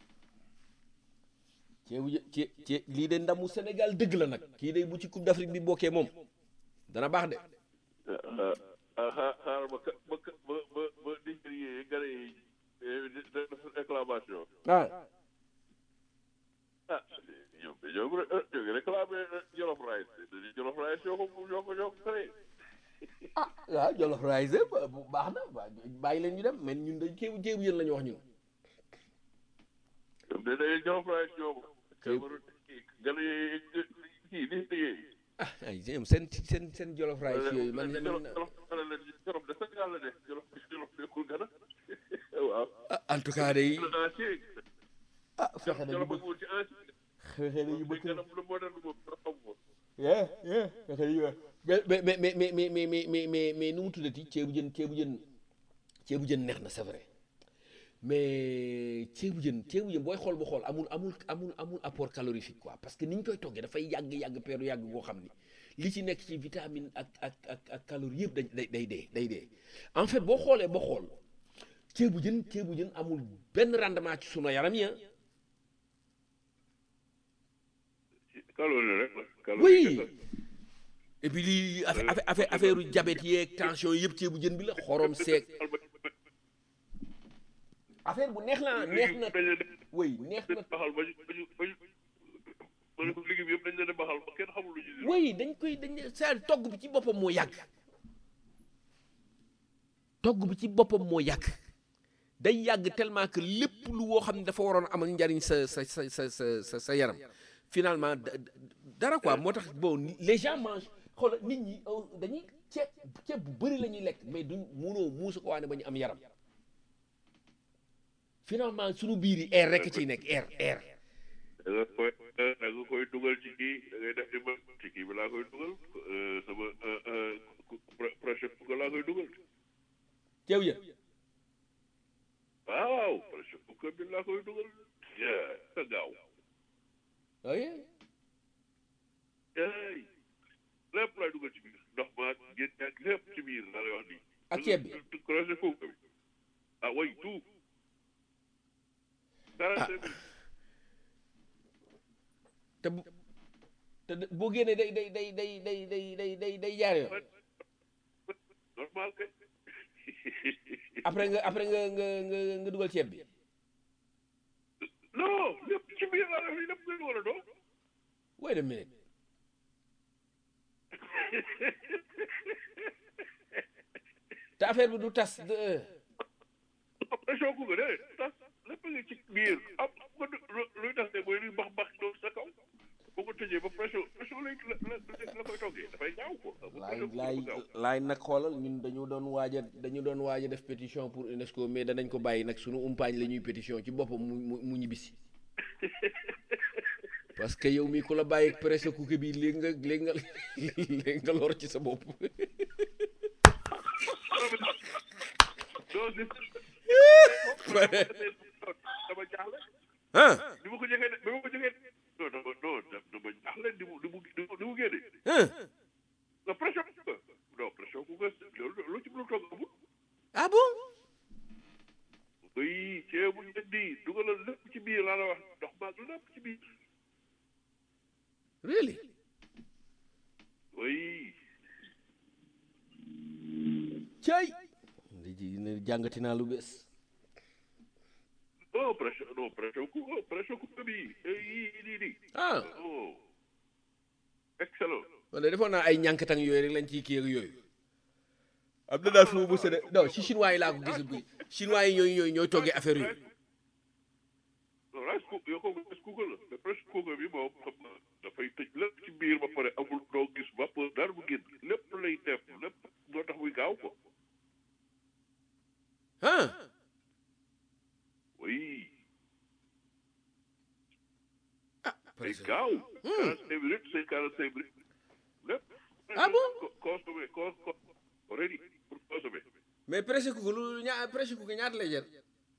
ceebu jë cee lii de ndamu Sénégal dëgg la nag kii de bu ci Coupe d'Afrique bi bokkee moom dana baax de ah xaaral ba ba ba ba ba Nigérier gane yi def réclamation ah ah ñoom ñoo ngi ñoo ngi réclamé Jolof Rice Jolof Rice ñoo ko ñoo ko ñoo ko créé ah waaw Jolof Rice bu baax na bàyyi leen ñu dem mais ñun dañ ceebu ceebu yéen la ñu wax ñun ñoom de day Jolof Rice ñoo ko gane yi kii di liggéey ah ay ñoom seen seen seen Jolof Rice yooyu man Jolof Jolof de Sénégal la de Jolof Jolof nekkul gana waaw en tout cas day ancien ah fexe nañu Jolof bëgg ak woon ci ancien fexe nañu bëgg gana lu moderne moom dara xam ko yeah yeah fexe nañu mais mais mais mais mais mais mais mais mais mais nu mu tuddati ceebu jën ceebu jën ceebu jën neex na c'est vrai mais ceebu jën ceebu jën booy xool ba xool amul amul amul amul apport calorifique quoi parce que ni ñu koy toggee dafay yàgg yàgg peeru yàgg boo xam ni li ci nekk ci vitamine ak ak ak ak calorie yëpp day day day dee day dee en fait boo xoolee ba xool ceebu jën ceebu jën amul benn rendement ci sunu yaram yi ah. calorie rek la. calorie oui kese. et puis lii affaire affaire affaire affaire u diabète yeeg tension yëpp ceebu jën bi la xorom seeg affaire bu neex la neex na dañ leen di oui neex na baxal ba ñu ba ñu ba ñu ma ne ko liggéey bi yëpp dañ leen di baxal ba kenn xamul lu ñu di. oui dañ koy dañ saa togg bi ci boppam moo yàgg togg bi ci boppam moo yàgg day yàgg tellement que lépp lu woo xam ne dafa waroon amal njariñ sa sa sa sa sa sa sa yaram finalement da- da- dara quoi moo tax bon ni- les gens mangent xoolal nit ñi euh, dañuy ceeb ceeb bu bëri la ñuy lekk mais duñ munoo muusu ko waane ba ñu am yaram finalement sunu biir yi air rek ciy nekk air air da nga koy da nga koy dugal ci kii da ngay def ni ma ci kii bi laa koy dugal euh, sama euh, euh, pro- prochain ko laa koy dugal. ceeb ya waaw prochain ko bi laa koy dugal. yaa sa gaaw. oui ey lépp laay dugal ci biir ndox ma génn ak lépp ci biir laa lay wax nii. ak ceeb bi projet foofu bi ah way tout. quarante cinq minutes. te bu te de- boo génnee day day day day day day day day day jaar yoon normal kay. après nga après nga nga nga nga dugal ceeb bi non lépp ci biir laa def nii lépp nga dugal a doo. wait a minute te affaire bi du tas de pression ku nga de tas lépp nga ci biir am nga du lu- luy tax de mooy luy bax bax doon sa kaw boo ko tëjee ba pression pression lay la la la koy toggee dafay ñaaw ko. laay laay laay nag xoolal ñun dañu doon waaj a dañu doon waaj a def pétition pour UNESCO mais danañ ko bàyyi nag sunu umpaañ la ñuy pétition ci boppam mu mu mu ñibbisi parce que yow mii ku la bàyyi presse cookie bi léegi nga léegi nga léegi nga lor ci sa bopp doo si dama jaaxle ah ni ma ko jëkkee de bi ma ko jëkkee non dama non dama jaaxle ni mu ni mu ni mu génne ah nga pression ku nga non pression ku nga loolu lu ci mën a togg amul ah bon oui ceebu njëndi dugalal lépp ci biir laa la wax ndox maag lépp ci biir really oui cay li ji ne jàngati naa lu bees non pression non pression ku oh pression ku nga bii yii nii nii ah oh excellent man de defoon naa ay ñànkatang yooyu rek lañ ciy kii ak yooyu am na daal fu mu mës a de non si chinois yi laa ko gis bi chinois yi ñooy ñooy ñooy toggee affaire yooyu non rice cook yow kooku rice cooker la mais pression cooker bi moom xam nga dafay tëj lépp ci biir ba pare amul doo gis vapeur dara bu génn lépp lay def lépp moo tax muy gaaw ko ah oui ah day presque gaaw quarante cinq minutes c'est quarante cinq minutes lépp Ah bon? Co- consommer cons co- ready pour consommer mais presque ku lu ñaa presque ku ñaata lay jar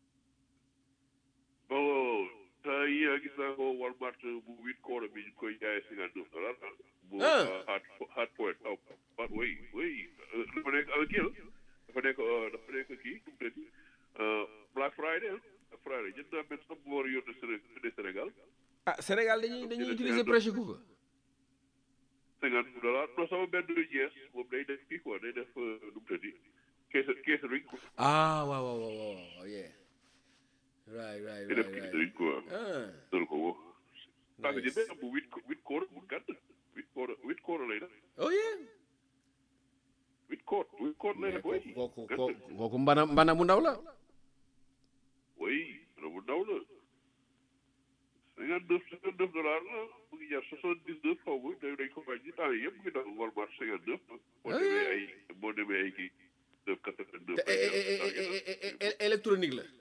bon temps yi gis naa ko Walmart bu huit koor bi ñu koy jaayee cinquante neuf dollars bu Ah. hard hard point aw ah oui oui euh, dafa nekk avec kii la dafa nekk euh, dafa nekk kii nu mu tëddi Black Friday ah Friday jënd naa benn sax bu war a yónnee Séné- Sénégal ah Sénégal dañuy dañuy utiliser presque ku cinquante neuf dollars non sama benn jees moom day def kii quoi day def euh, nu mu tëddi kees catering quoi ah waaw waaw waaw waaw waaw yeah right right day def right right catering quoi ah dal ko woo saa nga nice. jëndee am bu huit huit koor bu gàtt huit koor huit koor lay def oh yeah huit koor huit koor lay mais def oui kooku kooku kooku kooku mbana mbana mu ndaw la oui bu ndaw la cinquante neuf cinquante neuf dollars la mu ngi jar soixante dix neuf xaw ma dañ dañ ko wàññi temps yi yëpp mu ngi daw Walmart cinquante neuf boo Ah. demee ay boo demee ay kii neuf quatre vingt neuf te é- é- é- é- é- é- é- électronique la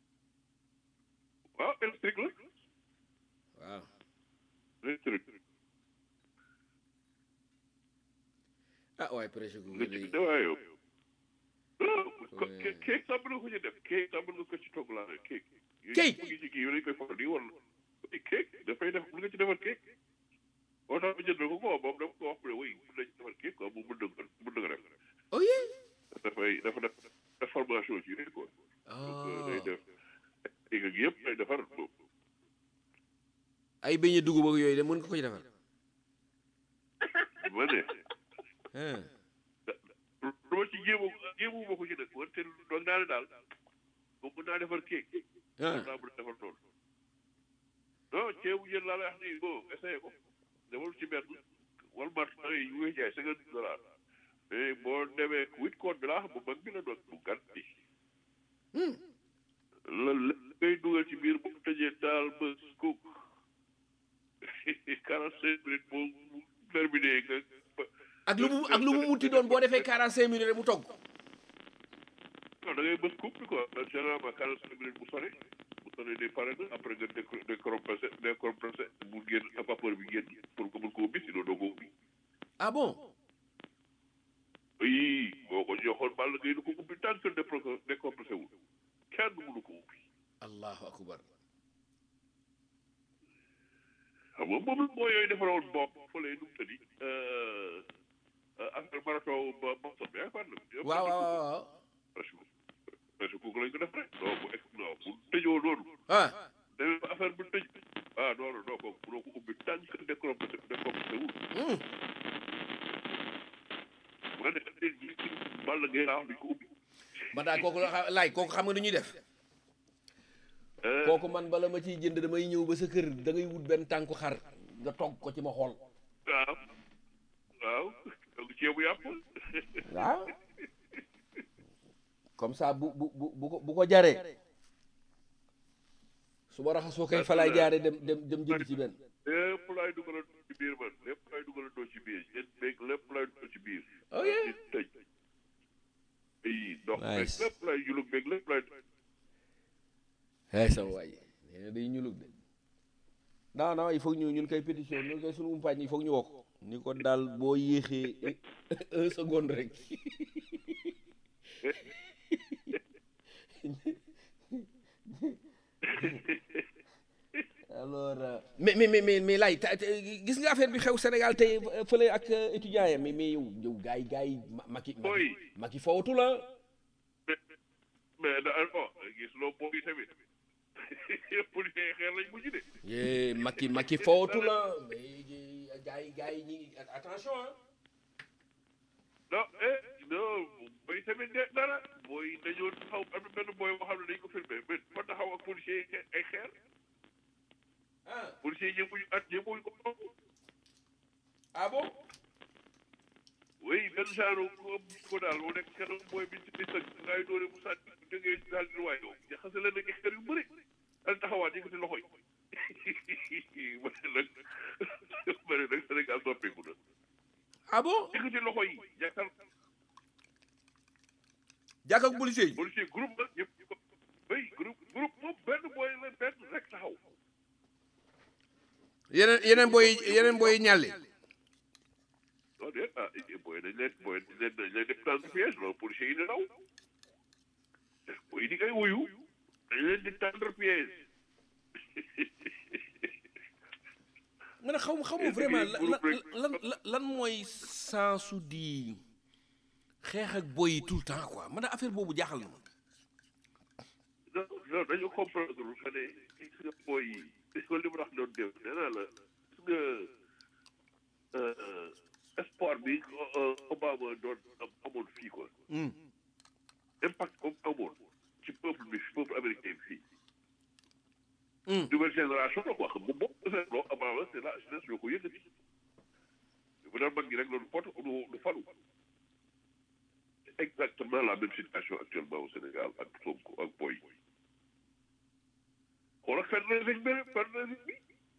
waaw électrique la waaw électrique ah waaye presque ku nga day ci waaye yow kéeg kéeg sax mën nga ko ci def kéeg sax mën nga ko ci togg laa ne kéeg. Kéeg? mu ngi ci kii yooyu dañ koy faral di wala kéeg dafay def mën nga ci defar kéeg. boo tax ma jënd ko quoi moom dama ko wax ne oui mën nañ ci defar kéeg quoi moom mën na ko mën na ko def. oh yeah dafay dafa def def formation ci yooyu quoi. donc day def kéeg ak yëpp day defar moom. ay beñe dugub ak yooyu de mën nga ko ci defal ma ne ah lu ma ci jéemu jéemu ma ko ci def wante doog naa ne daal moom mën naa defar kéeg. ah mën naa mën a defar loolu. non ceebu jën laa lay wax nii bon essayé ko demal ci benn Walmart da ngay yu ngay jaay cinquante dollars mais boo demee huit code bi laa xam bu mag bi la doon bu gàtt bi. la la ngay dugal ci biir bu mu tëjee daal ba cook quarante cinq minutes boo mu terminé nga. ak lu mu ak lu mu munti doon boo defee 45 minutes rek mu togg non da ngay bës coupe bi quoi man généralement quarante cinq minutes bu sori bu sori day pare na après nga décro décompressé décompressé mu génn à vapeur bi génn pour nga mën koo ubbi sinon doo ko ubbi. ah bon oui boo ko joxoon bàll ngay du ko ubbi tant que dépro- décompressé wul kenn mënu ko ubbi. allahu akbar xam nga moom moo yooyu defaroon bopp fële nu mu tëddi affaire marathon ba Boston bi yaakaar na. waaw waaw waaw waaw presque presque kooku lañ ko def rek. non bu ex non bu tëjoo noonu. ah demee ba affaire bu tëj. ah non non non kooku mënoo ko ubbi tant que décompressé décompressé wul. hum, ma ne léegi bàll ngay laa wax duñ ko ubbi. man daal kooku la laay kooku xam nga nu ñuy def kooku man bala ma ciy jënd damay ñëw ba sa kër da ngay wut benn tànku xar nga togg ko ci ma xool waaw waaw donc ceebu yàpp. waaw comme ça bu bu bu bu ko bu ko jaree su ma raxasoo kay fa laay jaare dem dem dem jënd ci benn lépp laay dugalandoo ci biir man lépp laay dugalandoo ci biir yéen beeg lépp laay dugal ci biir. Oh, yeah. ci tëj. ay ndox beeg Nice. lépp laay julug beeg lépp laay. ay sama waay nee na day ñulug de non non il faut ñu ñun koy pétition ñun koy suñu umpaañ il faut ñu wokk ni ko daal boo yéexee un seconde rek alors euh, mais mais mais mais mais laay ta- ta- gis nga affaire bi xew Sénégal tey euh, fële ak euh, étudiants yi mais mais yow yow gars yi gars yi ma Macky Boy. Macky fawatu la mais da oh gis loo boobu tamit policiers yi xeer lañ mujj de. yee Macky Macky fawatu la mais gars yi gars yi ñi ngi attention ah non eh non booy tamit de dara booy dañoo taxaw am na benn booy boo xam ne dañ ko filmé mais fa taxaw ak policiers yi ay xeer ah policiers yi ñëwuñu at ñëwuñu ko toog. ah bon oui benn genre ko ko daal moo nekk kenn mooy bi ci di sëg ngay doore mu sànni jógee daal di waay yow jaxase leen ak xeer yu bëri daal taxawaat yëkkati loxo yi ma ne nag ma ne nag Sénégal noppeeku na ah bon yëkkati loxo yi jàkkal jàkk ak policier yi policier groupe la ñëpp ñu ko oui groupe groupe moom benn booy la benn rek taxaw yeneen yeneen boy yeneen boy ñàlli non déet ah booy dañ leen booy dañ leen dañ leen def tendre piège loolu policier yi di daw booy di koy wuyu dañ leen di tendre piège man xaw ma xaw ma Est-ce que vraiment groupe lan rek- lan lan lan mooy sensu di xeex ak boy yi tout le temps quoi man affaire boobu jaaxal na ma non non dañu comprendre que ne gis nga booy yi gis nga li mu wax doon def nee naa la gis nga euh, espoir bi euh, Obama doon am amoon fii quoi Hmm. impact comme amoon ci peuple bi peuple américain bi fii Hmm. nouvelle génération la quoi xam nga boo ko seetloo Obama c'est la jeunesse ñoo ko yëkkati bu daan mag ñi rek loolu pot du du falu C'est exactement la même situation actuellement au Sénégal ak Sonko ak boy xoolal fundraising bi fundraising bi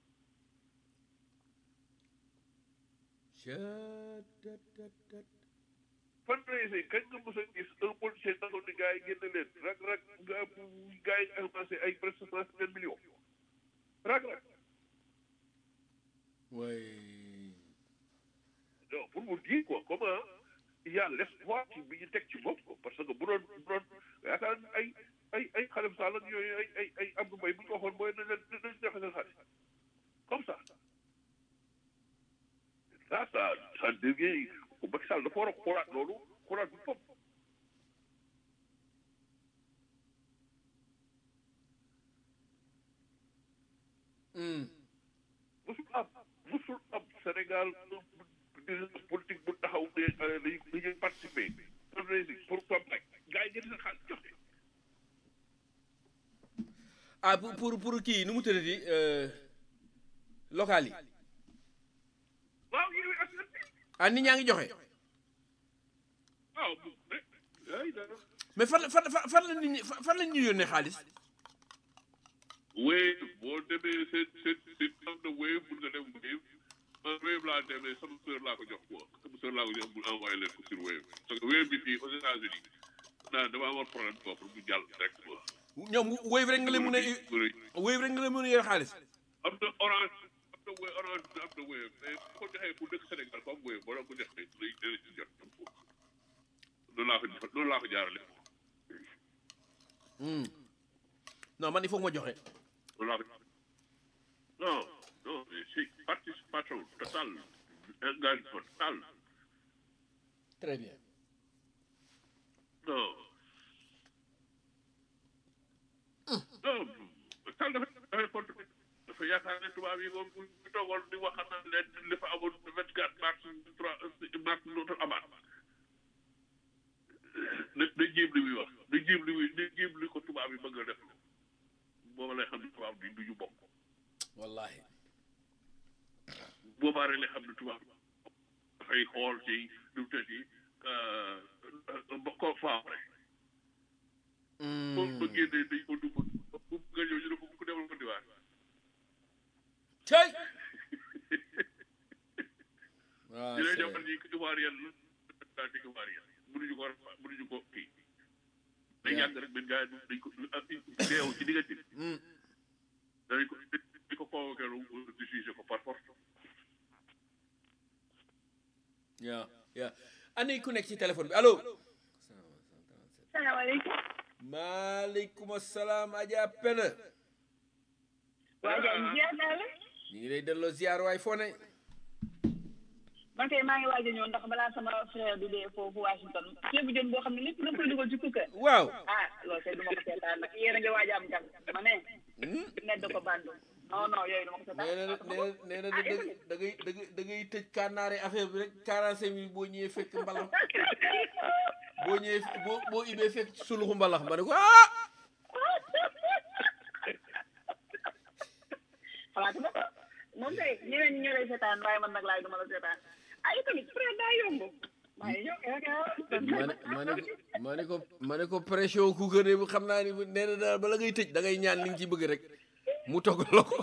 fundraising kañ nga mos a gis un policier taxaw ni gars yi génne leen rak rak gars gars yi avancé ay presque cent cinquante millions rak rak way non pour vous dire quoi comment il y a l'espoir ci bi ñu teg ci bopp ko parce que bu doon bu doon yaakaar naa ay ay ay xalem sall ak yooyu ay ay ay Abdou Mbaye bu ñu ko waxoon mooy nañ leen nañ joxe seen xaalis comme ça ça ça ça devient Macky Sall dafa war a xoolaat loolu xoolaat bu bopp musul am musul am Sénégal politique bu taxaw ne dañuy dañuy participer pour campagne gars yi jël seen xaalis joxe ah pour pour pour kii nu mu tëddati local yi waaw yooyu askan bi ah nit ñaa ngi joxe waaw rek ay dara mais fan la fan fan fan la nit ñi fan la ñu yónnee xaalis wéy boo demee seen seen seen am na wéy mun nga dem wéy man wéy laa demee sama sœur laa ko jox quoi sama sœur laa ko jox mu envoyé leen ko sur wéy parce que wéy bi fii aux États-Unis naa dama amoon problème foofu mu jàll rek quoi. ñoom wéy rek nga leen mën a wéy rek nga leen mën a yor xaalis am na orange am na wéy orange am na wéy mais bu ko joxee bu dëkk Sénégal comme wéy boo doon ko joxee day dana ci jot noonu laa ko noonu laa ko jaarale non man il faut que ma joxe noonu laa ko non non mais si participation totale engagement total très bien non non Sall dafa dafay compte dafa yaakaar ne tubaab yi moom bu ñu toogoon di wax na leen li fa amoon vingt quatre mars trois mars dootul amaat na na jéem li muy wax na jéem li muy na jéem li ko tubaab yi bëgg a def booba lay xam ne tubaab bi du ñu bokk wallahi boobaa rek lay xam ne tubaab dafay xool ci nu mu tëddi ko faawre moom ba génnee dañ ko dugg bu nga ñëw ñu ne ko ku demal ko diwaan cay ñu lay defal ñi ivoirien la di ivoirien mënuñu ko mënuñu ko kii day yàgg rek benn gars yi dañ ko deew ci diggante bi dañ ko di ko convoqué lu di jugé ko par force yaa yaa ani ku nekk ci téléphone bi allo salaamaaleykum. maaleykum salaam Adja Penda waa Ndiaye ziar naa la. ñu ngi lay delloo ziar waay foo ne man kay maa ngi waaj a ñëw ndax balaa sama frère di dee foofu Washington ceebu jën boo xam ne lépp na koy dugal ci kukka. waaw ah loolu kay du ma ko seetaan nag yéen a ngi waaj a am gan ma ne. nedd ko bandu non non yooyu du ma ko seetaan. nee na nee na nee na da ngay da ngay da ngay tëj kànnaare affaire bi rek 45 minutes boo ñëwee fekk mbalax boo ñëwee boo boo ibee fekk suluxu mbalax ma ne ko ah xalaatu ba moom kay ñeneen ñi ñoo lay seetaan waaye man nag laay du ma la seetaan ah tamit frère daa yomb. maa ngi ñëw ma ne ma ne ko ma ne ko ma ne ko pression ku gën a xam naa ni nee na daal bala ngay tëj da ngay ñaan li nga ci bëgg rek mu togg la ko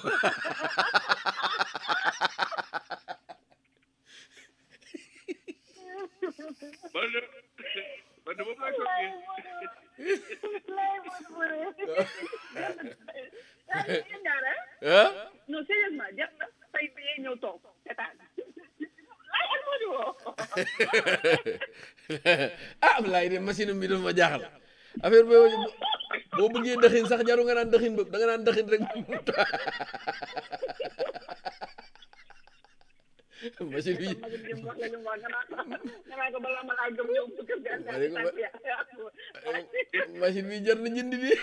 man de man de moom laa toogee ah non sérieusement jar na fay bi ñëw toog seetaan ay ak moo di woo ah Ablaye de machine bi dafa ma jaaxal affaire boobu boo bëggee dëxin sax jaru nga naan dëxin boobu da nga naan dëxin rek machine bi ma jëm wax la ñu wax nga naan nga naan ko balaa ma laa gëm ñëw bu kër ga Ma ne ko ba- machine bi jar na jënd bi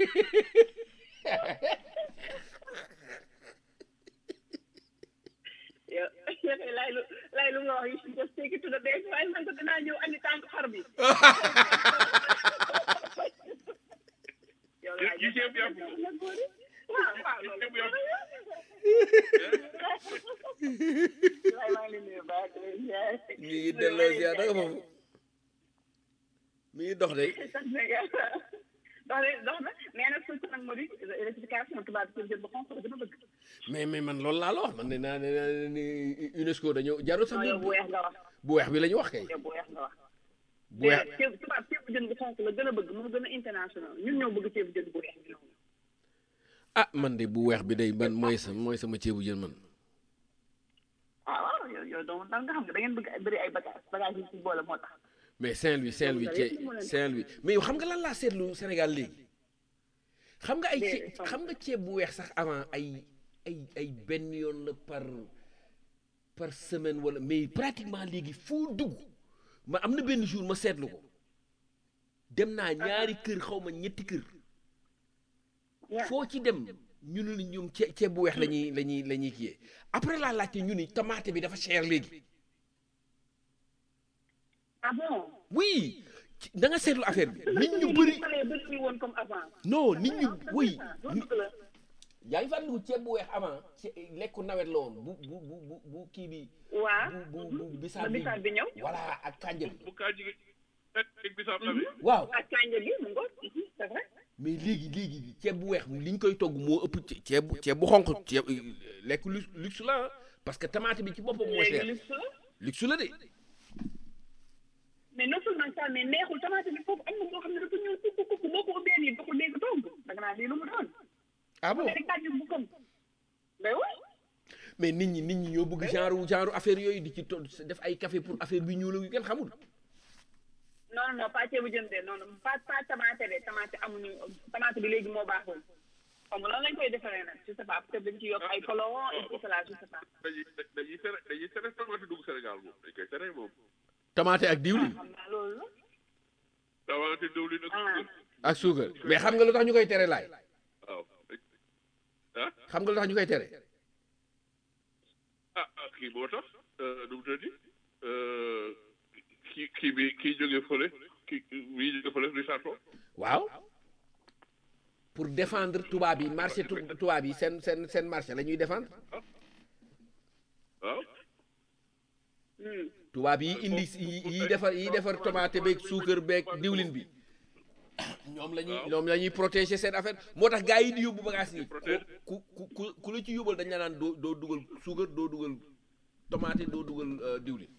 yow yow lay lu lay lu nga wax you should just take it to the bank waaye man ko dinaa ñëw andi tànk xar bi yow laay yu ceeb yàpp ko waaw waaw loolu ceeb yàpp lay maa ngi leen di nuyu baax di leen ziar. mi ngi delloo ziar da nga foofu mi ngi dox de sant na yàlla dox na dox na mais nag surtout nag moo di électrification tubaab bi jël ba xonq la gën a bëgg mais mais man loolu laa la wax man ne naa ne naa ni UNESCO dañoo jarul sax non yow bu weex nga wax bu weex bi la ñu wax kay yow bu weex nga wax bu weex ceeb tubaab ceeb jën bu xonq la gën a bëgg moo gën a international ñun ñoo bëgg ceeb jën bu weex bi noonu ah man de bu weex bi day man mooy sa mooy sama ceebu jën man waaw waaw yow yow donc daal nga xam nga da ngeen bëgg ay bëri ay bagage bagage yi ci boole moo tax mais Saint-Louis Saint-Louis Loolu ci yëpp moo leen Saint-Louis mais yow xam nga lan laa seetlu Sénégal léegi xam nga ay Mais, ceeb xam- xam nga ceeb bu weex sax avant ay ay ay benn yoon la par par semaine wala mais pratiquement léegi foo dugg ma am na benn jour ma seetlu ko dem naa ñaari kër xaw ma ñetti kër Yeah. foo ci dem ñu ne la ñoom ceeb ceeb bu weex la ñuy la ñuy la ñuy kiyee après laa laajte ñu ni tomate bi dafa cher léegi ah bon oui ci- da nga seetlu affaire bi nit ñu bëri bëri bëri woon comme avant non nit ñu oui loolu dëgg la yaa ngi fàttaliku ceeb bu weex avant ci lekku nawet la woon bu bu bu bu bu kii bi waa bu bu bu ba bisaab bi bisaab bi ñëw voilà ak kànja bi bu kaa jigéen ak bisaab amee waaw ak kànja bi mu ngoog mhm, c'est vrai mais léegi léegi ceeb bu weex li ñu koy togg moo ëpp ce- ceeb bu ceeb bu xonq ceeb lekk lu luxe la ah parce que tomate bi ci boppam moo léegi cher luxe la luxe la de mais non seulement ça mais neexul tomate bi foofu am na boo xam ne dafa ñëw kukk kukk boo ko ubbee nii doo ko dégg togg da nga naan lii lu mu doon ah bon mais kànja bu kom mais oui mais nit ñi nit ñi ñoo bëgg genre genre affaire yooyu di ci to def ay café pour affaire bi ñuul yu kenn xamul non non non pas ceebu jën de non non pas pas tomate de tomate amuñu tomate bi léegi moo baaxul xam nga lan lañ koy defaree nag je sais pas peut-être dañ ci yokk ay colorant et tout cela je sais pas dañuy dañuy tere dañuy tere tomate dugg Sénégal moom dañ koy tere moom tomate ak diwlin xam naa loolu la tomate diwlin ak ah ak suukar mais xam nga lu tax ñu koy tere laay waaw ah xam nga lu tax ñu koy tere ah ah kii moo tax nu mu tëddi kii kii bi kii jógee fële kii bii jógee fële Richard Toll waaw pour défendre tubaab yi marché tu- tubaab yi seen seen seen marché la ñuy défendre waaw hmm. tubaab yi indi yi yi defar yi defar tomate beeg suukar beeg diwlin bi ñoom la ñuy ñoom la ñuy protéger seen affaire moo tax gars yi di yóbbu bagage yi ku ku ku ku la ci yóbbal dañ la naan doo doo dugal suukar doo dugal tomate doo dugal euh, diwlin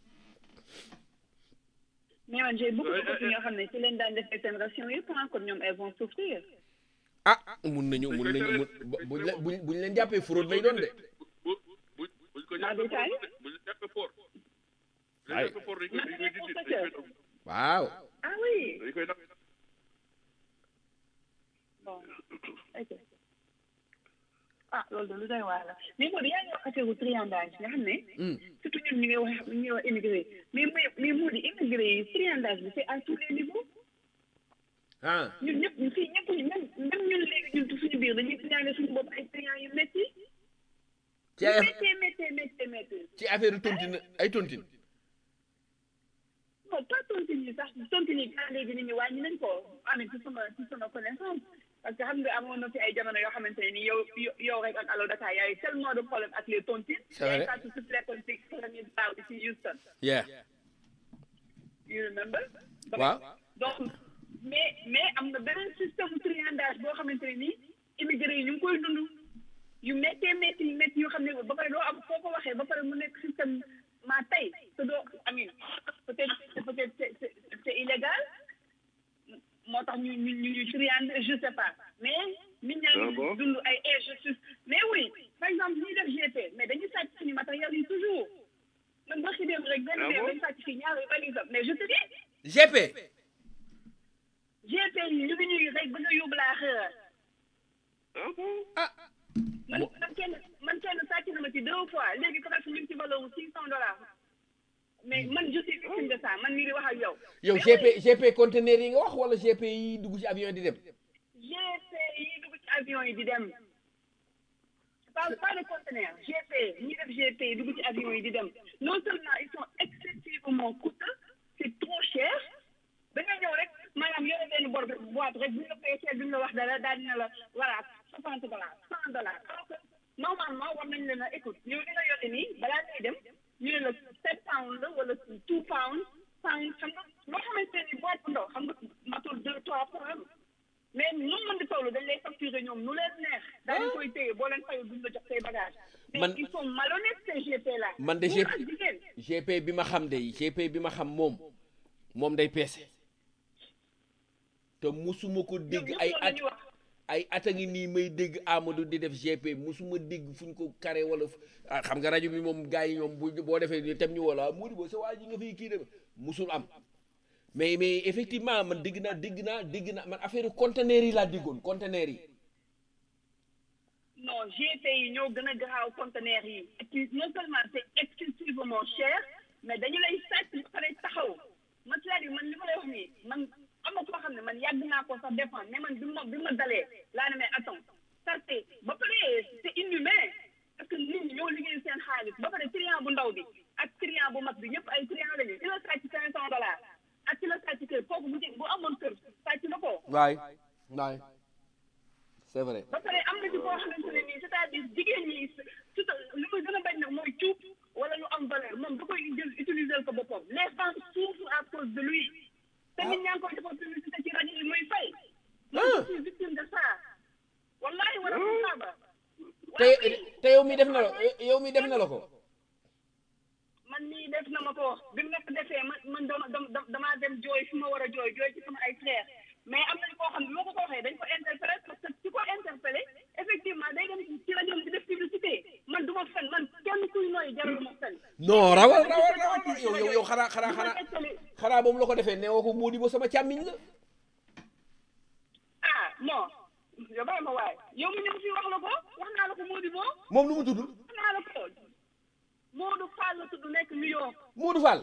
mais man j'ai beaucoup de copines yoo xam ne ci leen daan defee seen ration yëpp ah kon ñoom elles vont souffrir ah mun nañu mun nañu mun buñ la buñ buñ leen jàppee fraude lay doon de bu bu buñ ko Maa jàppee détaillé. fort buñ jàppee fort buñ Ay. jàppee fort dañ koy dañ koy dindi dañ koy dindi waaw ah oui dañ koy dàq bon ok ah loolu de lu doy waar la mais moo di yaa ngi wax affaire u triandage nga xam ne Hmm. surtout ñun ñu ngi wax ñu ngi wax immigré mais mais mais moo di immigré yi triandage bi c'est à tous les niveaux ah ñun ñëpp fii ñëpp même même ñun léegi ñun suñu biir dañuy triandé suñu bopp ay triand yu métti ci ay métti métti métti métti ci affaire tontine ay tontine non pas tontine yi sax tontine yi kaa léegi nit ñi wàññi nañ ko amee ci sama ci sama connaissance parce que xam nga amoon na fi ay jamono yoo xamante ne ni yow yow rek ak Allo Dakar y a eu tellement de problèmes ak les tontines C'est vrai. yaay fàttu si fekkoon si premier daaw bi si Houston yeah you remember waaw donc mais mais am na beneen système triandage boo xamante ne nii immigré yi ñu ngi koy dund yu méttee métti métti yoo xam ne ba pare doo am foo ko waxee ba pare mu nekk système maa tey te doo amin peut-être peut-être c'est c'est c'est illégal moo tax ñu ñu ñu ñu triande je sais pas mais nit ñaa Ah ngi bon? dund ay injustice mais oui par exemple ñuy def GP mais dañuy sàcc suñu matériel yi toujours man ba dem rek benn Ah weer bon? dañu sàcc fii ñaari valise mais je te dis GP GP yi ñu ngi ñuy rek ba nga yóbbu laa xëra ah bon ah man man kenn man kenn sàcc na ma ci deux fois léegi presque ñu ngi ci valeur wu six cent dollars mais man je suis victime de ça man mii di wax ak yow. yow Mais GP oui, GP conteneur yi nga wax wala GP yi dugg ci avion di dem GP yi dugg ci avion yi di dem je parle pas de conteneur GP ñi def GP yi dugg ci avion yi di dem non seulement ils sont excessivement coûteux c'est trop cher da nga ñëw rek maanaam yore benn bor boîte rek bu ñu la peesee duñ la wax dara daal dina la voilà soixante dollars cent dollars alors que normalement war nañ leen a écoute yow li nga yore nii balaa ngay dem ñu ne la sept pounds la wala two pounds pounds xam nga loo xamante ni boîte bu ndaw xam nga matul deux trois pounds mais nu mu mën di toll dañ lay facturer ñoom nu leen neex daal di koy téye boo leen fayul duñ la jox say bagages mais Man- ils sont malhonnêtes ces GP là man de Góor GP ak jigéen GP bi ma xam de GP bi ma xam moom moom day peese te musuma ko dégg ñoom ay ñëpp at loolu la ñuy wax ay at a ngi nii may dégg Amadou di def GP musuma dégg fu ñu ko carré wala fu- ah xam nga rajo bi moom gars yi ñoom bu boo defee ni tem ñu wala Mody Bo sa waa ji nga fiy kii dem musul am mais mais effectivement man dégg naa dégg naa dégg naa man affaire conteneur yi laa déggoon conteneur yi non GP yi ñoo gën a garaaw conteneur yi et puis non seulement c'est excessivement cher mais dañu lay sàcc ba pare taxaw man c'est-à-dire man li ma lay wax nii man am na koo xam ne man yàgg naa ko sax défendre mais man bi ma bi ma dalee laa ne mais attends ça c'est ba pare c'est inhumain parce que nit ñi ñoo liggéey seen xaalis ba pare client bu ndaw bi ak client bu mag bi ñëpp ay client lañu ci la sàcc cinq cent dollars ak ci la sàcc kër kooku bu jë bu amoon kër sàcc na ko waay waay c'est vrai ba pare am na ci koo xamante ne nii c'est-à-dire jigéen ñi surtout li muy gën a bañ nag mooy cuub wala lu am valeur moom da koy jël utiliser ko boppam les femmes souffrent à cause de lui te nit ñaa ngi koy defal publicité ci rajo yi muy fay man je suis victime de ça wallahi wala saaba te te yow mi def na la yow mi def na la ko man nii def na ma ko bi mu nekk defee man man dama dama damaa dem jooy fi ma war a jooy jooy ci sama ay frère mais am nañu koo xam ne boo ko ko waxee dañ ko interpellé parce que ci ko interpellé effectivement day dem ci rajo bi def publicité man du ma fen man kenn kuy nooy jaral ma fen non rawal rawal rawal yow yow yow xanaa xanaa xanaa xanaa boobu la ko defee nee woo ko moo di ba sama càmmiñ la ah non yow bàyyi ma waay yow mi ñëw fii wax la ko wax naa la ko moo di boo moom lu mu tudd wax naa la ko Moodu Fall la tudd nekk New York Moodu Fall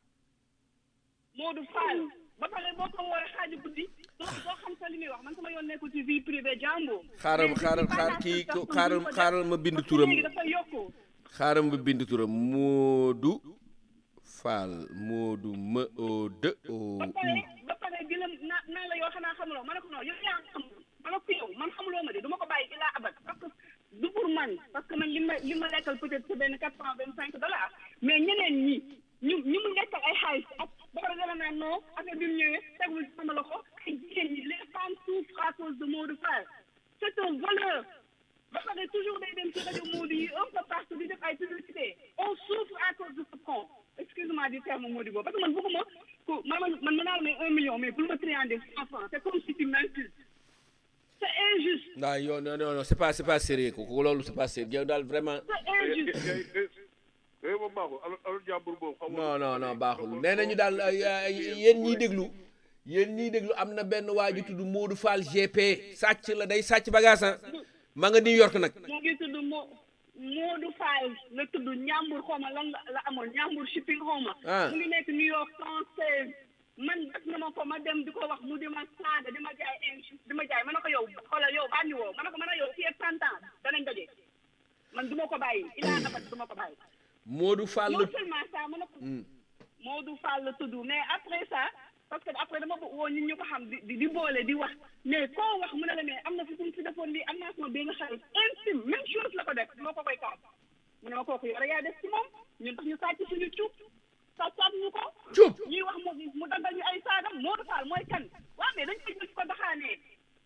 Moodu Fall ba pare boo ko woowee xaaju guddi doo doo xam sa li muy wax man sama yoon nekkul ci vie privée jàmbur xaaral xaaral xaar kii xaaral xaaral ma bind turam léegi dafa yokku xaaral ma bind turam Moodu Fall Moodu ma o de o ba pare ba pare bi la naa naa la yoo xanaa xamuloo ma ne ko non yow yaa xam ma ne ko yow man xamuloo ma de du ma ko bàyyi ilaa abat parce que du pour man parce que man li ma li ma lekkal peut-être c'est benn quatre cent vingt cinq dollars mais ñeneen ñi ñu ñu mu lekkal ay xaalis ak ba pare dala naan non affaire bi mu ñëwee tegul ci sama loxo ay jigéen ñi les femmes souffrent à cause de Modou Fall c'est un voleur ba pare toujours day dem ci rajo Modou yi un peu partout di def ay publicité on souffre à cause de ce con excuse-moi du terme Modou boobu parce que man bëgguma ku man man man mën naa la may un million mais pour me triander cent francs c'est comme si tu m'insultes c'est injuste non yow non non non c'est pas c'est pas sérieux ko loolu c'est pas sérieux yow daal vraiment c'est injuste eh moom baaxul alors alors jàmbur boobu xam non non non baaxul nee nañu daal yéen ñiy déglu yéen ñiy déglu am na benn waa ju tudd Modou Fall GP sàcc la day sàcc bagage ah ma nga New York nag mu ngi tudd Mo Modou Fall la tudd Ñambur xaw ma lan la la amoon Ñambur shipping xaw ma Ah. mu ngi nekk New York cent seize man def na ma ko ma dem di ko wax mu di ma saaga di ma jaay injuste di ma jaay ma ne ko yow xoolal yow bànni woo ma ne ko ma ne yow fii ak trente ans danañ daje man du ma ko bàyyi ilaa abat du ma ko bàyyi Modou Fall non la seulement ça ma ne ko Modou Fall la tudd mais après ça parce que après dama bëgg woo ñun ñu ko xam di di di boole di wax mais koo wax mu ne la mais am na fi suñ fi defoon lii am naa sama benn xarit intime même chose la ko def moo ko koy kaas mu ne ma kooku yow rek yaa def ci moom ñun tax ñu sàcc suñu cuub sàccaat ñu ko cuub ñuy wax mu mu dangal ñu ay saagam Modou Fall mooy kan waaw mais dañ koy jël ko daxaanee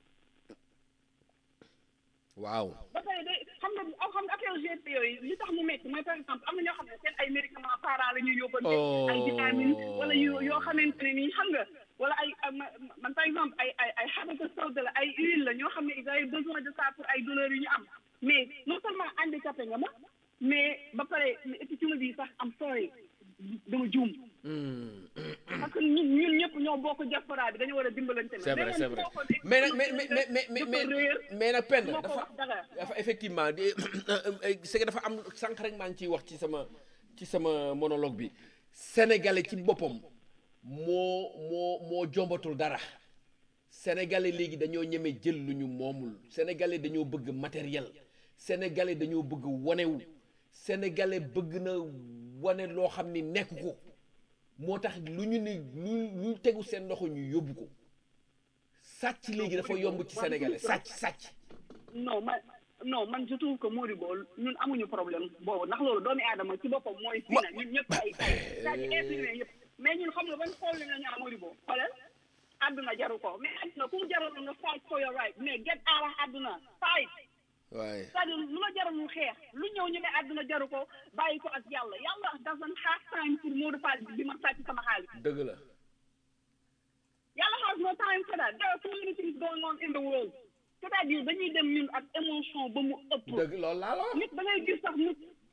waaw ba pare de xam nga am xam nga affaire GP yooyu li tax mu métti mooy par exemple am na ñoo xam ne seen ay médicaments parents la ñuy yóbbante ay vitamines wala yu yoo xamante ne nii xam nga wala ay ay- ma- man par exemple ay ay ay xabata sawda la ay huile la ñoo xam ne ils avaient besoin de ça pour ay douleurs yu ñu am mais non seulement handicapé nga ma mais ba pare et puis tu me dis sax am sorry dama juum parce que ñun ñun ñëpp ñoo bokk diaspora bi dañu war a dimbalante c'est vrai c'est vrai mais nag mais mais mais mais mais mais mais nag penn moo ko dafa wax dara dafa effectivement di c'est que dafa am sànq rek maa ngi ciy wax ci sama ci sama monologue bi sénégalais ci boppam moo moo moo jombatul dara sénégalais léegi dañoo ñeme jël lu ñu moomul sénégalais dañoo bëgg matériel sénégalais dañoo bëgg wanewu sénégalais bëgg na wane loo xam ni nekk ko moo tax lu ñu ni lu lu tegu seen loxo ñu yóbbu ko sàcc léegi dafa yomb ci sénégalais sàcc sàcc non man non man je trouve que Modibo ñun amuñu problème boobu ndax loolu doomi aadama ci boppam mooy fii na ñun ñëpp ay ay saa ci infirmier yëpp mais ñun xam nga ban problème la ñu am Modibo xoolal àdduna jaru ko mais àdduna ku mu jarul nga fight for your right mais get out of àdduna fight waaye c'est-à-dire lu la jaralul xeex lu ñëw ñu ne àdduna jaru ko bàyyi ko ak yàlla yàlla doesn't have time pour Modou Fall bi ma sàcc sama xaalis dëgg la yàlla has no time for that there are so many things going on in the world c'est-à-dire dañuy dem ñun ak émotion ba mu ëpp dëgg loolu laa la wax nit da ngay gis sax nit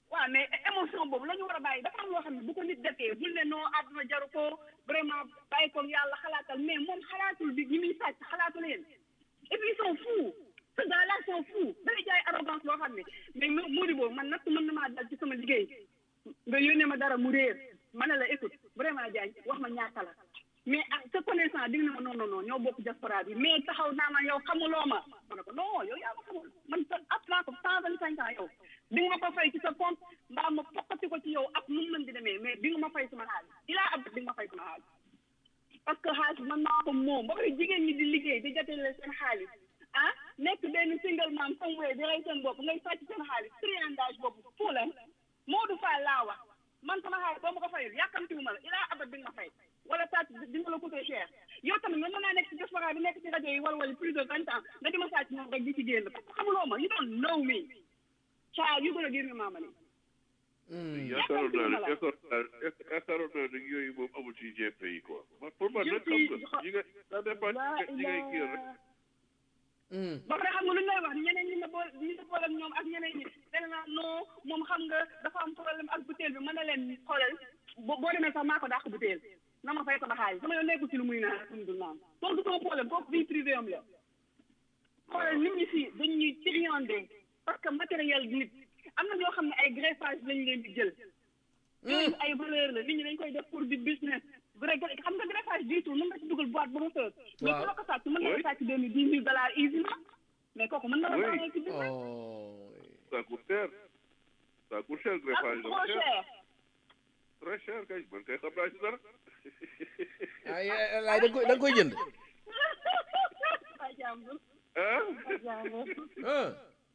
waaw mais émotion boobu la ñu war a bàyyi dafa am loo xam ne bu ko nit defee bul ne non àdduna jaru ko vraiment bàyyi ko yàlla xalaatal mais moom xalaatul bi ñi muy sàcc xalaatu leen et puis ils sont fous ce gars là sont fous day jaay arrogance boo xam ne mais mo Mody boobu man natt mën na maa dal ci sama liggéey nga yónnee ma dara mu réer ma ne la écoute vraiment Diagne wax ma ñaata la mais ah te connaissant di nga ne ma non non non ñoo bokk diaspora bi mais taxaw naa ma yow xamuloo ma ma ne ko non yow yaa ma xamul man sa ab naa ko cent vingt cinq ans yow di nga ma ko fay ci sa compte mbaa ma fokkati ko ci yow ak nu mu mën di demee mais di nga ma fay sama xaalis ilaa ab di nga ma fay sama xaalis parce que xaalis man maa ko moom ba pare jigéen ñi di liggéey di jotele seen xaalis ah nekk benn single man somewhere di rey seen bopp ngay sàcc seen xaalis triandage boobu fuu leen Modou Fall laa wax man sama xaalis boo ma ko fayul yàkkamtiwu ma la ilaa abat di nga ma fay wala sàcc di nga la coûter cher yow tamit man mën naa nekk ci diaspora bi nekk ci rajo yi wala wala plus de vingt ans nga di ma sàcc moom rek di ci génn parce que xamuloo ma you don't know me child you gonna give me my money yaakaaroon naa ne yaakaaroon naa ne yooyu moom amul ci GP yi quoi man pour man nag xam nga ñi nga ça dépend ci ñi ngay kii rek ba pare xam nga lu ñu lay wax ñeneen ñi nga bool ñi nga boole ak ñoom ak ñeneen ñi dana naa non moom xam nga dafa am problème ak butéel bi mën na leen xoolal boo boo demee sax maa ko dàq butéel na ma fay sama xaalis sama yoon nekkul ci lu muy naan ak lu mu dul naan kooku du sama problème kooku vie privée am la xoolal nit ñi fii dañ ñuy triandé parce que matériel nit am na ñoo xam ne ay greffage lañ leen di jël yooyu ay valeur la nit ñi dañ koy def pour di business vrai xam nga greffage jiitu mën nga ci dugal boîte ba mu fees mais ku la ko sàcc mën na la sàcc benn dix mille dollars easily mais kooku mën na la baaxee ci business ça coûte cher ça coûte cher ak greffage trop dafa cher cher très cher kay man kay xam naa ci dara ay laay da nga koy da nga koy jënd ay jàmbur ah ay jàmbur ah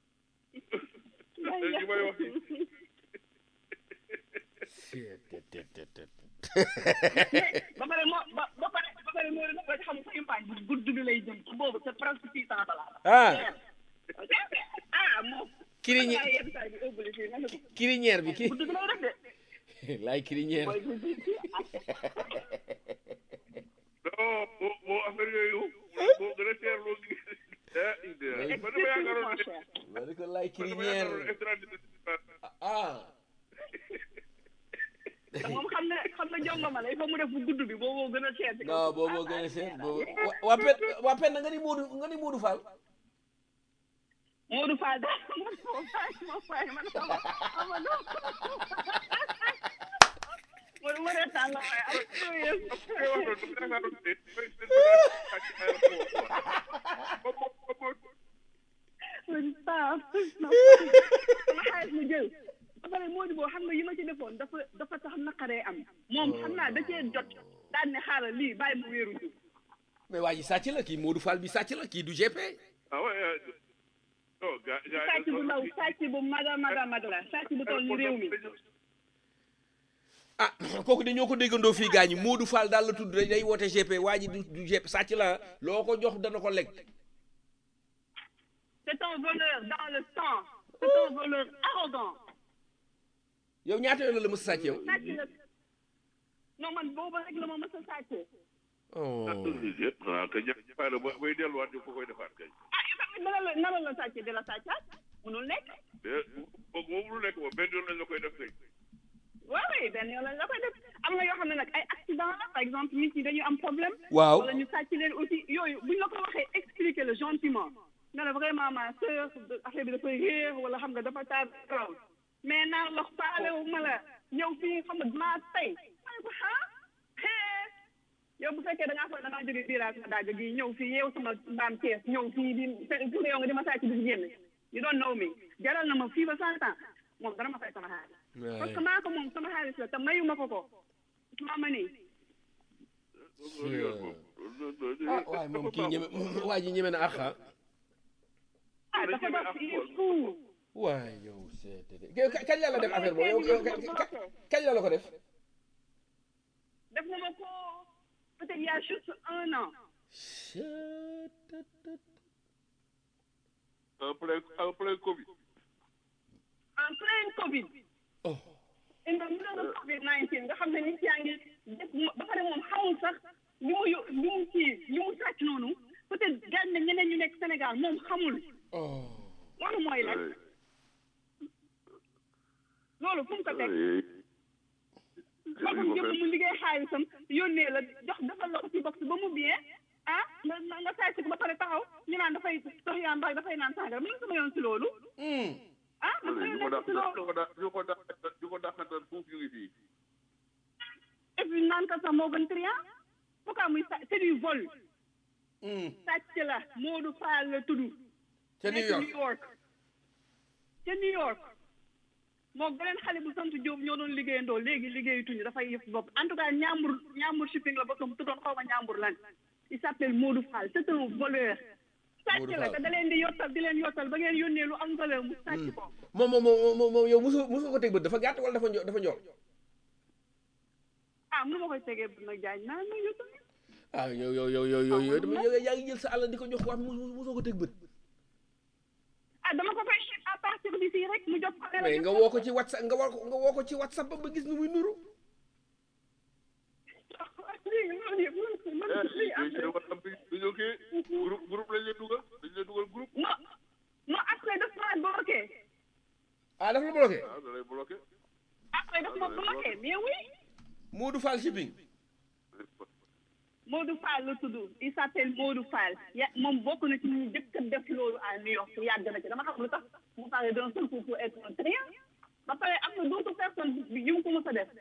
li may wax nii ba pare moo ba ba pare ba pare moo dina ko xam sa impagne bu gudd bi lay jëm ci boobu c'est presque six cent dollars ah ah moom Kiriñe- ay yenn saa yi di ëbbali fii nga ne ko crinière bi ki gudd bi lay def de laay crinière mooy gudd bi non boo boo affaire yooyu boo gën a cher loo gis ah idée man dama yaakaaroon ne ma ne ko laay man dama crinière yaakaaroon ne extra ah te moom xam ne xam ne jongoma la il faut mu def bu gudd bi boobu gën a cher ci kaw non boobu gën a seet boobu wa- waa pen waa pen nga ni Moodu nga ni Moodu Fall Modou Fall daal man moom moom fay man sama ama no Modou ma reetaan la waaye am curieux ngay wax noonu dama yaakaaroon ne mooy seen bagage ak ci aéroport quoi ba mo ba mo man saa sama xaalis mu jël ba pare Modou boo xam nga yi ma ci defoon dafa dafa tax naqaree am moom xam naa da cee jot daan ne xaaral lii bàyyi mu wéeru ji mais waa ji sàcc la kii Moodu Fall bi sàcc la kii du GP ah ouais non gars gars sàcc bu ndaw sàcc bu maga maga mag la sàcc bu toll ni réew mi ah kooku de ñoo ko déggandoo fii gaañu Moodu Fall daal la tudd rek day woote GP waa ji du du GP sàcc la loo ko jox dana ko lekk c'est un voleur dans le sang c'est un voleur arrogant yow ñaata yoon la la mës a sàcc yow sàcc la non man boobu rek la ma mës a sàccee oh ah kay ña fay la ba bay delluwaat ñu ko koy defaat kay ah yow tamit nana la nana la sàccee di la sàccaat munul nekk eh kooku moom lu nekk moom benn yoon lañ la koy def kay waaw oui benn yoon lañ la koy def am na yoo xam ne nag ay accident la par exemple nit ñi dañu am problème waaw wala ñu sàcc leen aussi yooyu buñ la ko waxee expliquer le gentiment ne la vraiment ma sœur affaire bi dafay réer wala xam nga dafa taar raw mais naan la faale wu ma la ñëw fii xam nga maa tey ma ne ko ah hee yow bu fekkee da ngaa foog da ngaa jóge biiraas nga dagg gi ñëw fii yeew sama mbaam kees ñëw fii di pour yow nga di ma sàcc di génn you don't know me jaral na ma fii ba cent ans moom dana ma fay sama xaalis parce que maa ko moom sama xaalis la te mayu ma ko ko maa ma nii loolu yoon moom ah waaye moom kii ñeme waa ji ñeme na axa ah dafa dof il est fou waay yow c'est kañ la la def affaire boobu yow yow kañ la la ko def def na ma ko peut-être il y a juste un an en plein en plein Covid en plein Covid oh in the middle of Covid 19 nga xam ne nit yaa ngi def ba pare moom xamul sax li mu yo- li mu kii li mu sàcc noonu peut-être gaañ na ñeneen ñu nekk Sénégal moom xamul oh loolu mooy lan loolu loolu fu mu ko teg magum jëmm mu liggéey xaalisam yónnee la jox defal la ko ci box ba mu bien ah nga nga nga sàcc ko ba pare taxaw ñu naan dafay dox yaa mbaa dafay naan sàngara mën sama yoon si loolu ah man sama ñu ko yoon dàq si loolu ñu ko dàq ñu ko dàq ñu ko dàqantal foofu ñu ngi fii et puis naan ka sax moo gën trian pourquoi muy sa c'est du vol sàcc la Modou Fall la tudd ca New nekk York New York ca New York moo beneen xale bu sant Diop ñoo doon liggéeyandoo léegi liggéeyatuñu dafay yëf bopp en tout cas ñaambur ñaambur shipping la boppam tuddoon xaw ma ñaambur lan il s'appelle Modou Fall c'est un voleur sàcc Modou la Fall. te da leen di yottal di leen yottal ba ngeen yónnee lu am valeur mu sàcc ko moom moom moom moom moom yow mosoo mosoo ko teg bët dafa gàtt wala dafa njo dafa njool ah mënu ma koy tegee bu nag jaañ naa ma yottal ah yow yow yow yow yow yow dama yow yaa ngi jël sa àll di ko jox wax mos- mosoo ko teg bët ah dama ko koy ship à partir d'ici rek mu jox ko ne la mais nga woo ko ci whatsapp nga woo ko nga woo ko ci whatsapp ba gis nu muy nuru lii loolu yëpp loolu loolu lii am eh wax am bi dañoo kii groupe groupe lañ leen dugal dañ leen dugal groupe non non après daf ma bloqué ah dafa la bloqué ah da lay bloqué après daf ma bloqué mais oui Modou Fall shipping Modou Fall la tudd il s'appelle Modou Fall ya moom bokk na ci ñu njëkk a def loolu à New York yàgg na ci dama xam lu tax mu parle d'un seul coup pour être un triant ba pare am na d'autres personnes yu mu ko mës a def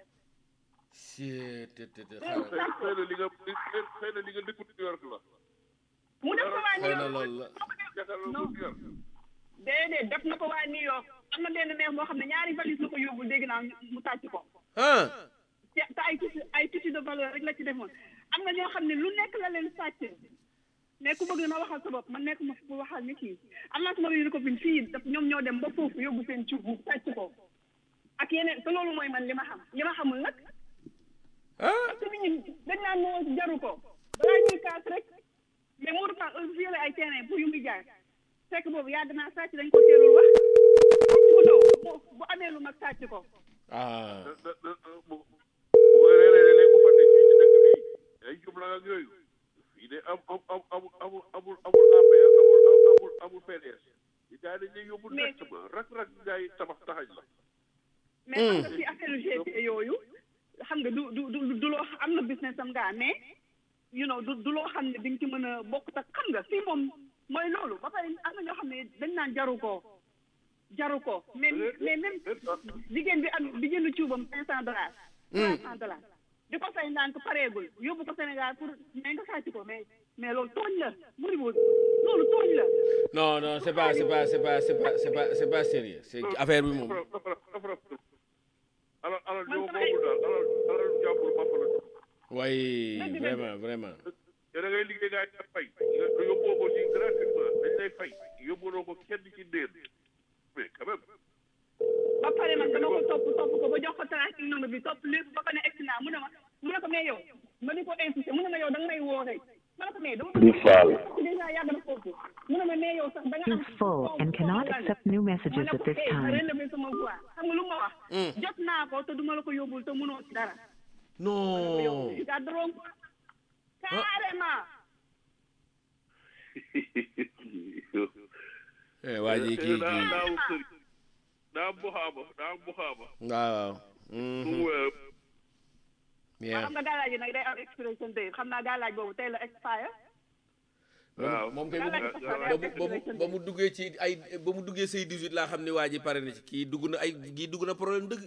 c'est te te te xëy xëy na li nga xëy na li nga dëkku New York la mu def ko waa New xëy na York loolu la yaakaar naa Non. ko New York déedéet def na ko waa New York am na benn maire boo xam ne ñaari valise la ko yóbbul dégg naa mu tàcc ko ah te te ay tissu ay tissu de valeur rek la ci defoon am na ñoo xam ne lu nekk la leen sàcc mais ku bëgg na waxal sa bopp man nekk ma fu waxal nit yi am naa sama benn copine fii daf ñoom ñoo dem ba foofu yóbbu seen cuub mu sàcc ko ak yeneen te loolu mooy man li ma xam li ma xamul nag ah parce que nit ñi dañ naan moo jaru ko balaa ñuy kaas rek mais Modou Fall heure violé ay terrain pour yu muy jaay fekk boobu yàgg naa sàcc dañ ko teelul wax sàcc bu ndaw bu bu amee lu mag sàcc ko ah da da da bu bu réeree léegi mu fàtte fii ci dëkk bi ay jubla ak yooyu fii de am am am amul amul amul amul APR amul amul amul PDS yi gars yi dañ lay yóbbu Mais- directement rak rak gars yi tabax taxañ la mais xam nga ci affaire GP yooyu xam nga du du du du loo am na business am ngaa mais you know du du loo xam ne di nga ci mën a bokk tak xam nga fii moom mooy loolu ba pare am na ñoo xam ne dañ naan jaru ko jaru ko mais mais même jigéen bi am bi jënd cuubam cinq cent dollars trois cent dollars di ko fay ndànk pareegul yóbbu ko Sénégal pour mais nga sàcc ko mais mais loolu tooñ la muri boo loolu tooñ la non non c'est pas c'est pas c'est pas c'est pas c'est pas c'est pas sérieux c'est affaire bi moom dafa dafa dafa dafa alal alal Man ñoo samay- moomul daal alal alal jàmbur bopp la waaye Dëgg dëgg. vraiment vraiment te da ngay liggéey gars yi nga fay nga nga yóbboo ko ci gratuitement dañ lay fay yóbbuloo ko kenn ci déer mais quand même ba pare man dama ko topp topp ko ba jox ko tracking number bi topp lépp ba ko ne egsi naa mu ne ma mu ne ko mais yow ma di ko insisté mu ne ma yow da nga may woo rek ma ne ko mais dama Di Fall. déjà yàgg na foofu mu ne ma mais yow sax da nga am is full and cannot accept new messages ma ne at ko this eh ma time. relevé sama voix xam nga lu ma wax jot naa ko te duma la ko yóbbul te mënoo ci dara non gàdduroom carrément eh waa ji kii daa kii daa am sëriñ daa am buxaaba daa am buxaaba waaw waaw mu wéer bien xam nga gàllaaj yi nag day am expiration date xam naa gàllaaj boobu tey la expire waaw moom kay Gàllaaj ba dafa mu ba mu ba mu duggee ci ay ba mu duggee say 18 laa xam ne waa ji pare na ci kii dugg na ay kii dugg na problème dëgg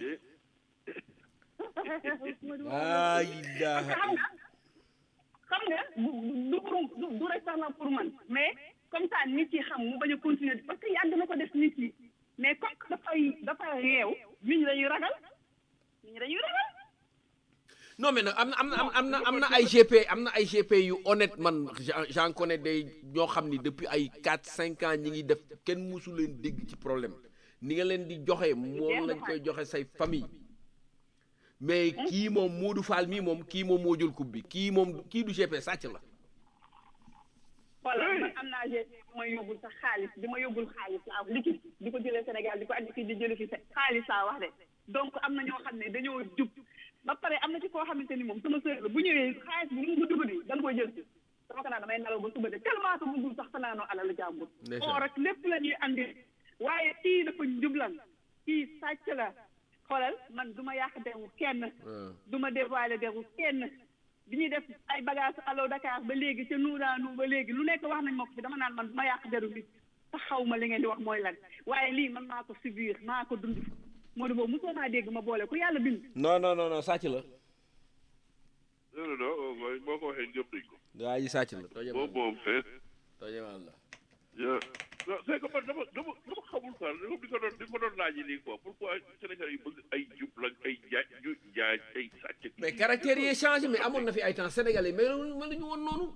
laa ilaaha xam nga xam nga du du pour du du rek sax la pour man mais comme ça nit yi xam mu bañ a continuer parce que yàgg na ko def nit yi mais comme que dafay dafa réew nit ñi dañuy ragal nit ñi dañuy ragal non mais nag am na am na am na am na ay GP am na ay GP yu honnête man j'en- j'en connais des ñoo xam ni depuis ay 4 5 ans ñi ngi def kenn musu leen dégg ci problème ni nga leen di joxe moom lañ koy joxe say famille mais kii moom Modou Fall mii moom kii moom moo jël coupe bi kii moom kii du GP sàcc la voilà man am naa GP bi ma yóbbul sax xaalis bi ma yóbbul xaalis laa wax liquide di ko jëlee Sénégal di ko andi fii di jëlee fi xaalis laa wax de donc am na ñoo xam ne dañoo jub ba pare am na ci koo xamante ni moom sama sœur la bu ñëwee xaalis bi lu mu dugg di da nga koy jël si dama ko naan damay nelaw ba suba de tellement que bëggul sax fanaanoo alal jàmbur Ndeysaan. oo rek lépp la ñuy andi waaye kii dafa njublan kii sàcc la xoolal man du ma yàq deru kenn ah. du ma dévoiler deru kenn bi ñuy def ay bagage allo Dakar ba léegi ca nuuraanu ba léegi lu nekk wax nañ ma ko fi dama naan man du ma yàq deru nit te xaw ma li ngeen di wax mooy lan waaye lii man maa ko subir maa ko dund moo di boobu mosoo naa dégg ma boole ku yàlla bind non non non non sàcc la non non non mooy boo ko waxee gëm nañ ko waa ji sàcc la tooñe moom moom fees tooñemaan la ya non c'est que man dama dama dama xamul quoi dama di ko doon di ko doon laaj nii quoi pourquoi Sénégal yi bëgg ay jub la ay jaaj ju jaaj ay sàcc mais caractère yi changé mais amoon na fi ay temps sénégalais mais mel ñu woon noonu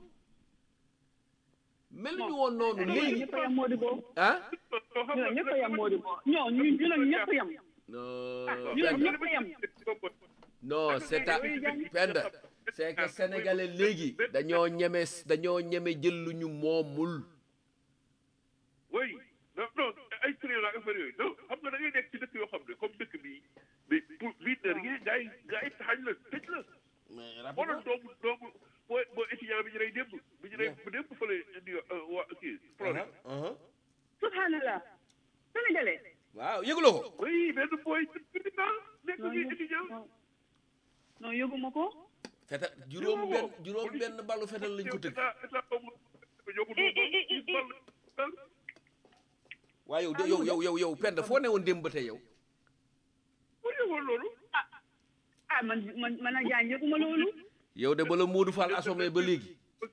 mel ñu woon noonu ñooñu léegi ñëpp a yem moo di boobu ah ñooñu ñëpp a yem moo di boobu ñoo ñu ñu nag ñëpp a yem non ñu nag Penda ñëpp a yem non c'est à Penda c'est que sénégalais léegi dañoo ñeme dañoo ñeme jël lu ñu moomul oui non non ay trian ak affaire yooyu non xam nga da ngay nekk ci dëkk yoo xam ne comme dëkk bii mais pour bii de rien gars yi gars yi taxañ la tëj la boo doon doomu doomu boo boo étudiant bi ñu rey démb bi ñu rey bu démb fële indi waa kii Floride subhanallah sénégalais waaw yëguloo ko oui benn booy président nekk ñuy étudiant non yóbbuma ko fetal juróom benn juróom benn ballu fetal lañ ko tëgg état état boobu ñoo ko doon gis bal waaye yow de yow yow yow yow Penda foo ne woon démb ba tey yow pour yëgoon loolu ah man man man a jaan yëguma loolu yow de bala Modou Fall assommé ba léegi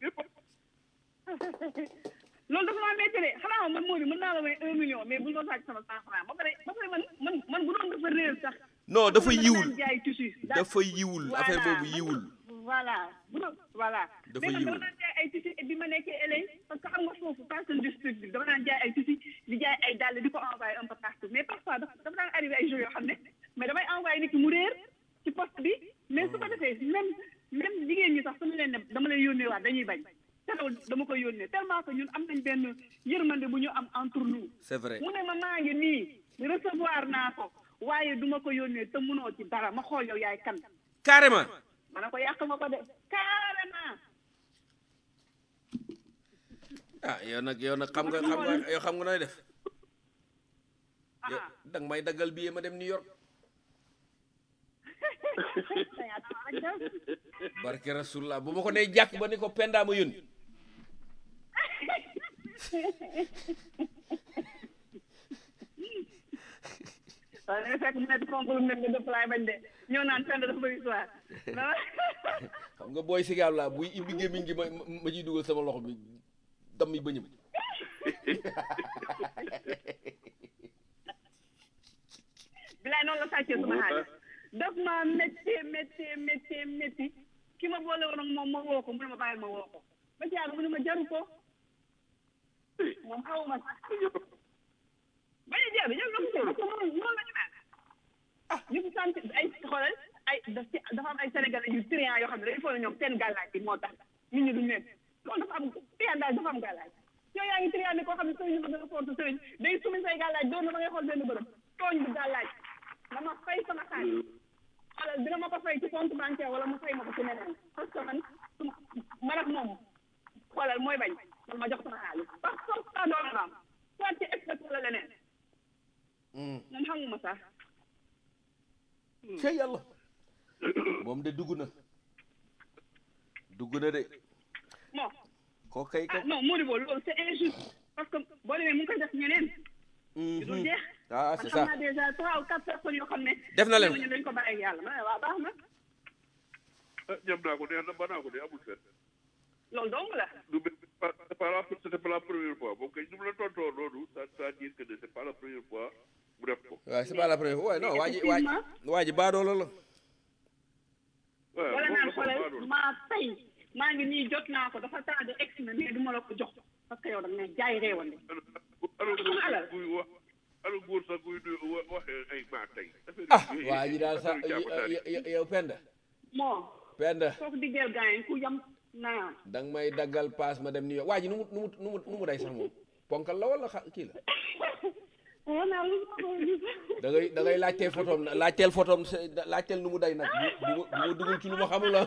loolu dafa maa métti de xanaa man moo di mën naa la may un million mais bu ñu ko sàcc sama cent franc ba pare ba pare man man man bu doon dafa réer sax non dafa man yiwul daan jaay tissu dafa yiwul affaire boobu yiwul voilà bu doon voilà Dafa mais man yiwul. dama daan jaay ay tissu et bi ma nekkee LA parce que xam nga foofu fashion district bi dama daan jaay ay tissu di jaay ay dàll di ko envoyé un peu partout mais parfois dafa dafa daan arrivé ay jours yoo xam ne mais damay envoyé nit ki mu réer ci poste bi mais su ko defee même même jigéen ñi sax su ma leen ne dama lay yónnee waat dañuy bañ teewul dama koy yónnee tellement que ñun am nañ benn yërmande bu ñu am entre nous c'est vrai mu ne ma maa ngi nii recevoir naa ko waaye duma ko yónnee te munoo ci dara ma xool yow yaay kan carrément ma ne ko yàq nga ko de carrément ah yow nag yow nag xam nga xam nga yow xam nga nooy def yow ah danga may daggal billet ma dem New York barke rasulullah bu ma ko nee jàkk ba ni ko Penda ma yónni waaw da nga fekk mu nekk concours nekk nga dëpp laay bañ de ñëw naan fenn dafa bëri histoire xam nga booy sigaab laa buy ibbi gémmiñ gi ma ma ciy dugal sama loxo bi dam yi bëñëm bilaay noonu la sàccee suma xaalis daf maa méttee méttee méttee métti ki ma boole woon ak moom ma woo ko mu ne ma bàyyil ma woo ko ba ci yàgg mu ne ma jaru ko moom xawuma sax bañu jeex bi ñoom ñoo ko parce que noonu noonu la ñu mel ah ñu ko sant ay xoolal ay daf ci dafa am ay sénégalais yu triant yoo xam ne dañu foog ne ñoom seen gàllaaj bi moo tax nit ñi duñ leen loolu dafa am triant daal dafa am gàllaaj yow yaa ngi triant ni koo xam ne sëriñ ma dana forte sëriñ day sumi say gàllaaj doon na ma ngay xool benn bërëb tooñ bu gàllaaj dama fay sama xaalis xoolal dina ma ko fay ci compte bancaire wala mu fay ma ko ci neneen parce que man suma man ak moom xoolal mooy bañ man ma jox sama xaalis parce que comme ça doon na am soit ci expert wala leneen moom xamuma sax ca yàlla moom de dugg na dugg na de bon koo kay ko ah non Modibo loolu c'est injuste parce que boo demee mu ngi koy def ñeneen yu dul jeex ah man c'est xam ça naa déjà trois ou quatre personnes yoo xam ne Def na leen ko. ñooñu dañ ko bàyyi ak yàlla ma ne waaw baax na ah ñam naa ko neex na ba naa ko de amul fenn loolu dong la du pas c'est pas la c'était pas la première fois moom kay ñu mu la tontoo noonu ça ça dire que ne c'est pas la première fois mu def ko waaw c'est pas la première fois ouais, non waa ji waa ji waa ji baadoola la waaw wala moom naan la ko xoolal baadoon maa tey maa ngi nii jot naa ko dafa tardé ex na mais du ma la ko jox parce que yow da nga ne jaay réewande alors Xam nga alal. guy wax alors góor sax guy du wa- waxee ay maa tey ah waa ji daal sax yow Penda moo Penda kooku diggeel gaañ ku yam naa danga may daggal paas ma dem New York waa ji nu mu nu mu nu mu nu mu day sax moom ponkal la wala xa kii la wanaa lu ma ko gis da ngay da ngay laajteel photom na laajteel photom se- laajteel nu mu day nag bu bu ma bu ma dugal ci lu ma xamul la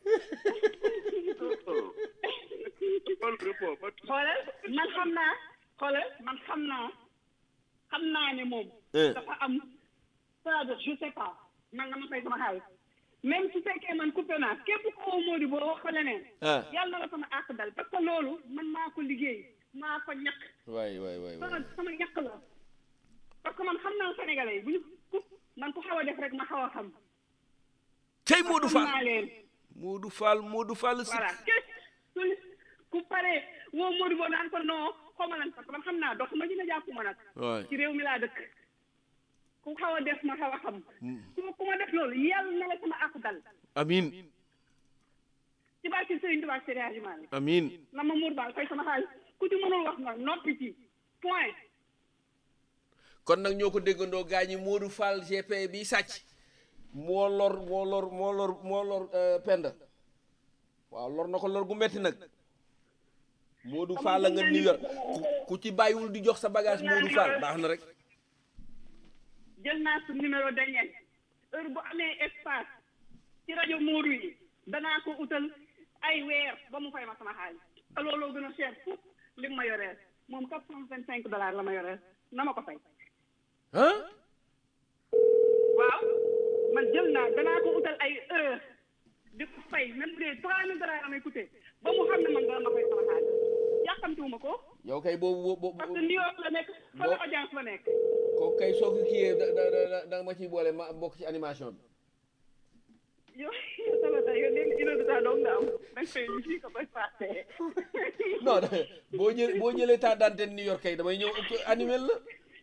Wala report ba xoolal man xam naa xoolal man xam naa xam naa ne moom. Eh. dafa am c'est-à-dire je sais pas man nga ma fay sama xaalis même su fekkee man coupé naa képp ko woo Modou boo wax ko leneen. ah yàlla na la sama àq dal parce que loolu man maa ko liggéey maa ko ñàkk waay waay waay sama waay sama ñàkk la parce que man xam naa sénégalais yi bu ñu ku man ku xaw a def rek ma xaw a xam. tey Modou xam Fall naa leen. Modou Fall Modou Fall si voilà ku ku pare woo Modou boo naan ko non xaw ma lan parce que man xam naa dox ma dina jàpp ma nag. waay ci réew mi laa dëkk ku xaw a def ma xaw a xam. ku ma ku ma def loolu yàlla na la sama àq dal amin ci barke Serigne Touba Seydi Hadji Malick amin na ma muur baal fay sama xaalis ku ci mënul wax nga noppi ci point. kon nag ñoo ko déggandoo gaa ñi Modou Fall GP bi sàcc moo lor moo lor moo lor moo lor euh, Penda waaw lor na ko lor gu metti nag Modou Fall la nga New York ku ku ci bàyyiwul di jox sa bagage Modou Fall baax na rek jël naa su numéro dañeen heure bu amee espace ci rajo Modou yi danaa ko utal ay weer ba mu fay ma sama xaalis te looloo gën a cher foofu li mu ma yoreel moom quatre cent vingt cinq dollars la ma yoreel na ma ko fay ah waaw man jël naa danaa ko utal ay heure di ko fay même bu dee trois mille dollars la may coûté ba mu xam ne man dana ma fay sama xaalis yàkkamtiwuma ko yow kay boobu boobu parce que New York la nekk fa la audience la nekk ko kay soo ko kiyee da da da da nga ma ciy boole ma bokk ci animation bi yow yow sama tey yow léegi une heure de temps dong nga am da nga fay lu fii ko bay passé non boo jël boo jëlee temps d'antenne New York kay damay ñëw animé la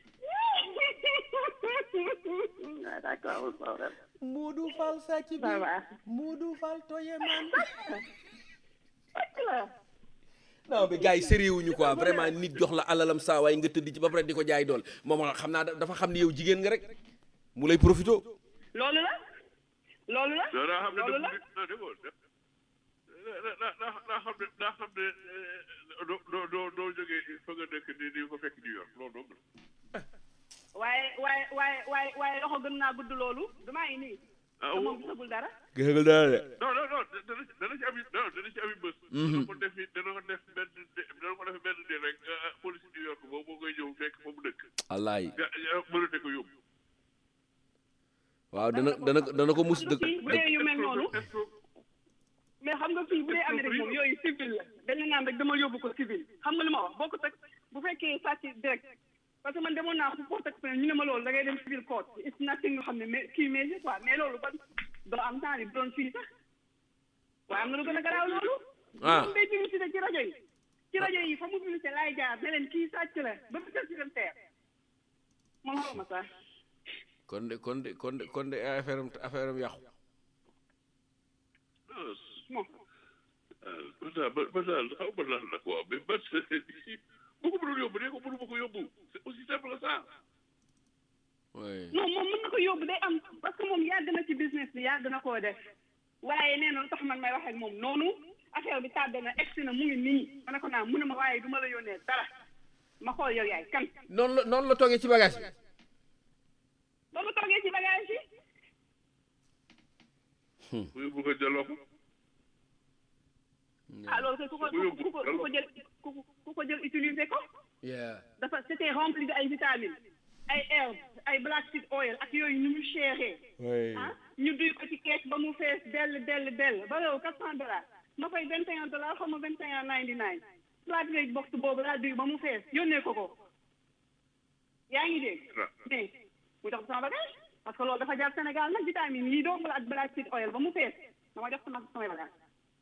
ah d'accord amul problème. Modou Fall sàcc bi ça va. Modou Fall toye man fekk la. non mais gars yi sérieux wuñu quoi vraiment nit jox la alalam saa waay nga tëdd ci ba pare di ko jaay dool moom xam naa da- dafa xam ni yow jigéen nga rek mu lay profito loolu la. loolu la. non daa xam ne loolu la. non déggoo daa daa daa daa xam ne daa xam ne doo doo doo doo jógee fa nga dëkk di di ko fekk New York loolu dong la. waaye waaye waaye waaye waaye loxo gën naa gudd loolu damaa ngi nii. ah te oui. moom gisagul dara. gëgal daal de non non non dana ci dana ci am non dana ci am bës. dana ko def dana ko def benn de- dana ko def benn de rek ah, police New York boobu moo koy ñëw fekk fa mu dëkk. wallaay nga nga mënate ko yóbbu. waaw dana dana dana ko mus dëkk fii bu dee yu mel noonu. mais xam nga fii bu dee Amérique moom yooyu civil la dañ la naan rek dama yóbbu ko civil xam nga li ma wax boo ko teg bu fekkee sàcc direct parce que man demoon naa fu porte ak ñu ne ma loolu da ngay dem civil court it's nothing nga xam ne mais kii mais quoi mais loolu ban doo am temps bi doon fii sax waaye am na lu gën a garaaw loolu Ah. moom day publicité ci rajo yi ci rajo yi fa mu publicité laay jaar ne leen kii sàcc la ba mu jël ci dem teer moom xaw ma sax kon de kon de kon de kon de affaire am affaire am yàqu bon ba daal ba ba daal xaw ma lan la quoi mais ba bu ko mënul yóbbu de ko mënu ma ko yóbbu c'est aussi simple que ça. oui non moom mën na ko yóbbu day am parce que moom yàgg na ci business bi yàgg na koo def waaye nee na lu tax man may wax ak moom noonu affaire bi tàbbe na egsi na mu ngi nii ma ne ko naa mu ne ma waaye du ma la yónnee dara ma xool yow yaay kan noonu la noonu la toogee ci bagage bi ba mu toogee ci bagage yi bu yóbbu ko jëloo ko. ah loolu kay ku ko ku ko ku ko jël ku ko ku ko jël utiliser ko yeah dafa c'était rempli de ay vitamines ay herbes ay black seed oil ak yooyu ni mu chéré oui ah ñu duy ko ci kees ba mu fees dell dell dell ba yow quatre cent dollars ma fay vingt et un dollars xaw ma vingt et un ninety nine flat rate box boobu laa duy ba mu fees yónnee ko ko yaa ngi dégg mais mu jox ko sama bagage parce que loolu dafa jaar Sénégal nag vitamine yi dong la ak black seed oil ba mu fees dama jox sama samay bagage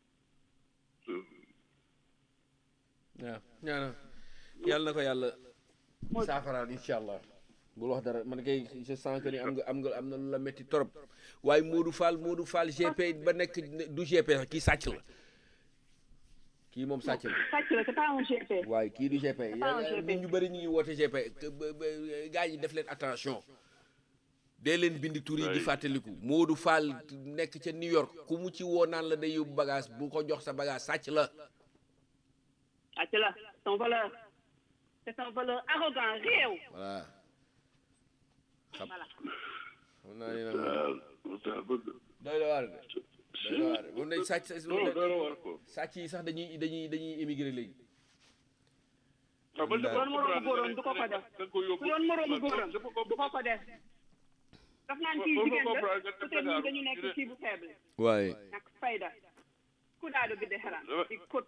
waaw ñaana yàlla na ko yàlla saafaraan incha allah bul wax dara man kay je sens que ni am nga am nga am na lu la métti trop waaye Modou Fall Modou Fall GP ba nekk du GP sax kii sàcc la kii moom sàcc la sàcc la c'est pas un GP waaye kii du GP pas un GP. nit ñu bëri ñu ngi woote GP que ba- ba- gars yi def leen attention dee leen bindi tur yi di fàttaliku Modou Fall nekk ca New York ku mu ci woo naan la day yóbbu bagage bu ko jox sa bagage sàcc la sàcc la c'est un voleur c'est un voleur arrogant réew voilà xam voilà xam naa ne nag moom waaw bëgg. doy la waar de doy la waar de moom day sàcc non dara war ko. sàcc yi sax dañuy dañuy dañuy émigré léegi ah man Su doon moroomu góoram du ko ko def. da nga ko yóbbu su doon moroomu góoram dafa ko du ko ko def daf naan kii Foofu jigéen la comprendre nga peut-être ñun dañu nekk kii bu faible waaye nak fayda ku daado bi de xeran di kot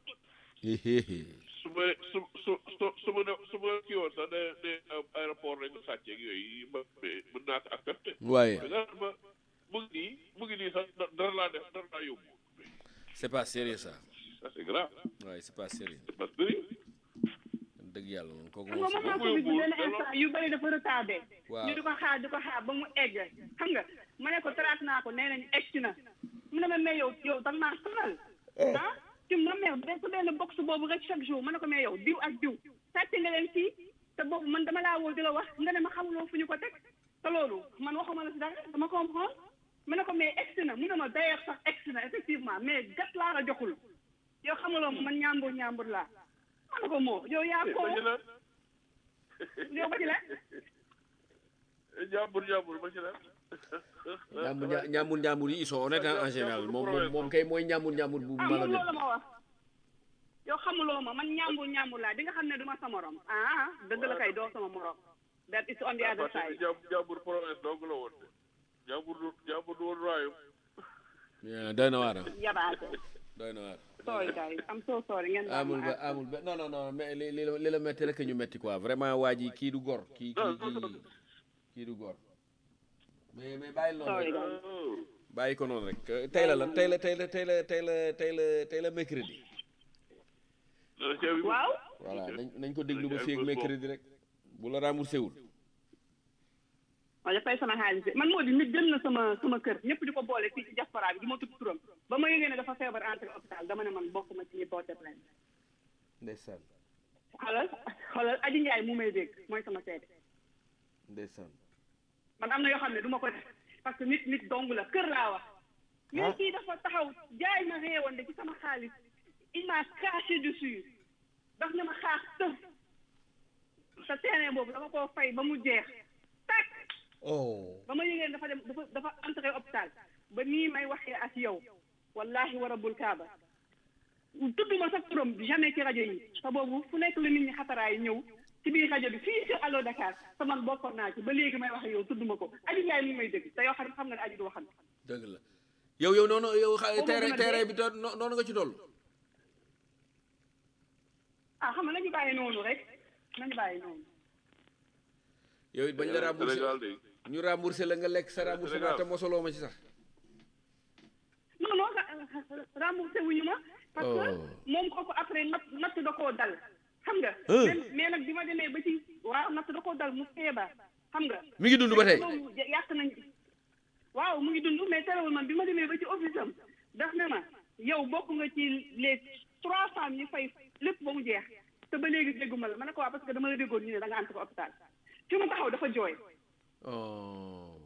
su ma su su su su ma ne su ma kii woon sax ne ne aéroport rek nga sàcceeg yooyu ma mën naa ko accepté. waaye mais nga ma mu ngi nii mu ngi nii sax dara laa def dara laa yóbbu c'est pas sérieux ça ça c'est grave waaye c'est pas sérieux c'est pas sérieux dëgg yàlla moom kooku xam moom nga c'est moment Covid bi benn instant yu bëri dafa retardé Waaw. ñu di ko xaar di ko xaar ba mu egg xam nga ma ne ko trace naa ko nee nañu egg si na mu ne ma mais yow yow danga maa sonal ah ci ma mais de su benn box boobu rek chaque jour ma ne ko mais yow diw ak diw sàcc nga leen fii te boobu man dama laa woo di la wax nga ne ma xamuloo fu ñu ko teg te loolu man waxuma la si dara dama comprendre ma ne ko mais egg si na mu ne ma d'ailleurs sax egg si na effectivement mais gat laa la joxul yow xamuloo ma man ñaambur ñaambur laa ma ne ko moo yow yaa ko ba ci la yow ba ci la jàmbur jàmbur ba ci la ñaambur ña- ñaambur ñaambur yi ils sont honnêtes hein, en général moom moom moom kay mooy ñaambur ñaambur bu ah moom malhonnête loolu ma wax yow xamuloo ma man ñaambur ñaambur laa di nga xam ne du ma sa morom ah dëgg la kay doo sama morom that is on the other parce que side jàmbur jàmbur province dong la woon de jàmbur du jàmbur du woon royaume Yeah, doy na waar ah yabaate doy na waar sorry guys I'm so sorry ngeen baal amul ma ba àq. amul ba non non non mais li li la li la metti rek ñu metti quoi vraiment waa ji kii du gor kii kii kii kii du gor mais mais bàyyi noonu sorry rek guys Oh. bàyyi ko noonu rek Euh, tey la lan tey la tey la tey la tey la tey la tey la mercredi dana ceeb yi waaw voilà nañ nañ ko déglu ba fii ak mercredi rek bu la remboursé wul ma dafay sama xaalis bi man moo di nit jël na sama sama kër ñëpp di ko boole fii ci diaspora bi du ma tudd turam ba ma yëgee ne dafa feebar entré hôpital dama ne man bokkuma ci ñi porté plainte ndeysaan xoolal xoolal Aji Njaay mu may dégg mooy sama seede ndeysaan man am na yoo xam ne du ma ko def parce que nit nit dong la kër laa wax mais kii dafa taxaw jaay ma réewoon de ci sama xaalis il m'a craché dessus daf ne ma xaax tëf sa terrain boobu dama koo fay ba mu jeex tak oh ba ma yëgee dafa dem dafa dafa entré hôpital ba nii may waxee ak yow wallahi wa rabbul kaaba tudduma sax turam jamais ci rajo yi te boobu fu nekk la nit ñi xataraay ñëw ci biir rajo bi fii sur Allo Dakar te man bokkoon naa ci ba léegi may wax ak yow tudduma ko Aji Njaay mi ngi may dégg te yow xam xam nga ne Aji du waxan dëgg la yow yow noonu yow xa Boobu terrain dina terrain dee. bi to- no- noonu nga ci toll ah xam nga nañu bàyyi noonu rek nañu bàyyi noonu yow it bañ la remboursé Sénégal de ñu remboursé la nga lekk sa remboursement Sénégal. te mosoloo ma ci sax non non ra- remboursé wuñu ma parce que Oh. moom kooku après natt natt da koo dal xam nga Hein? mais mais nag bi ma demee ba ci waaw natt da koo dal mu feebar xam nga mi ngi dund ba tey loolu yàq nañ waaw mu ngi dund mais terewul man bi ma demee ba ci office am daf ne ma yow bokk nga ci les trois femmes ñu fay lépp ba mu jeex te ba léegi dégguma la ma ne ko waa parce que dama la déggoon ñu ne da nga ànd ko hôpital fi mu taxaw dafa jooy oh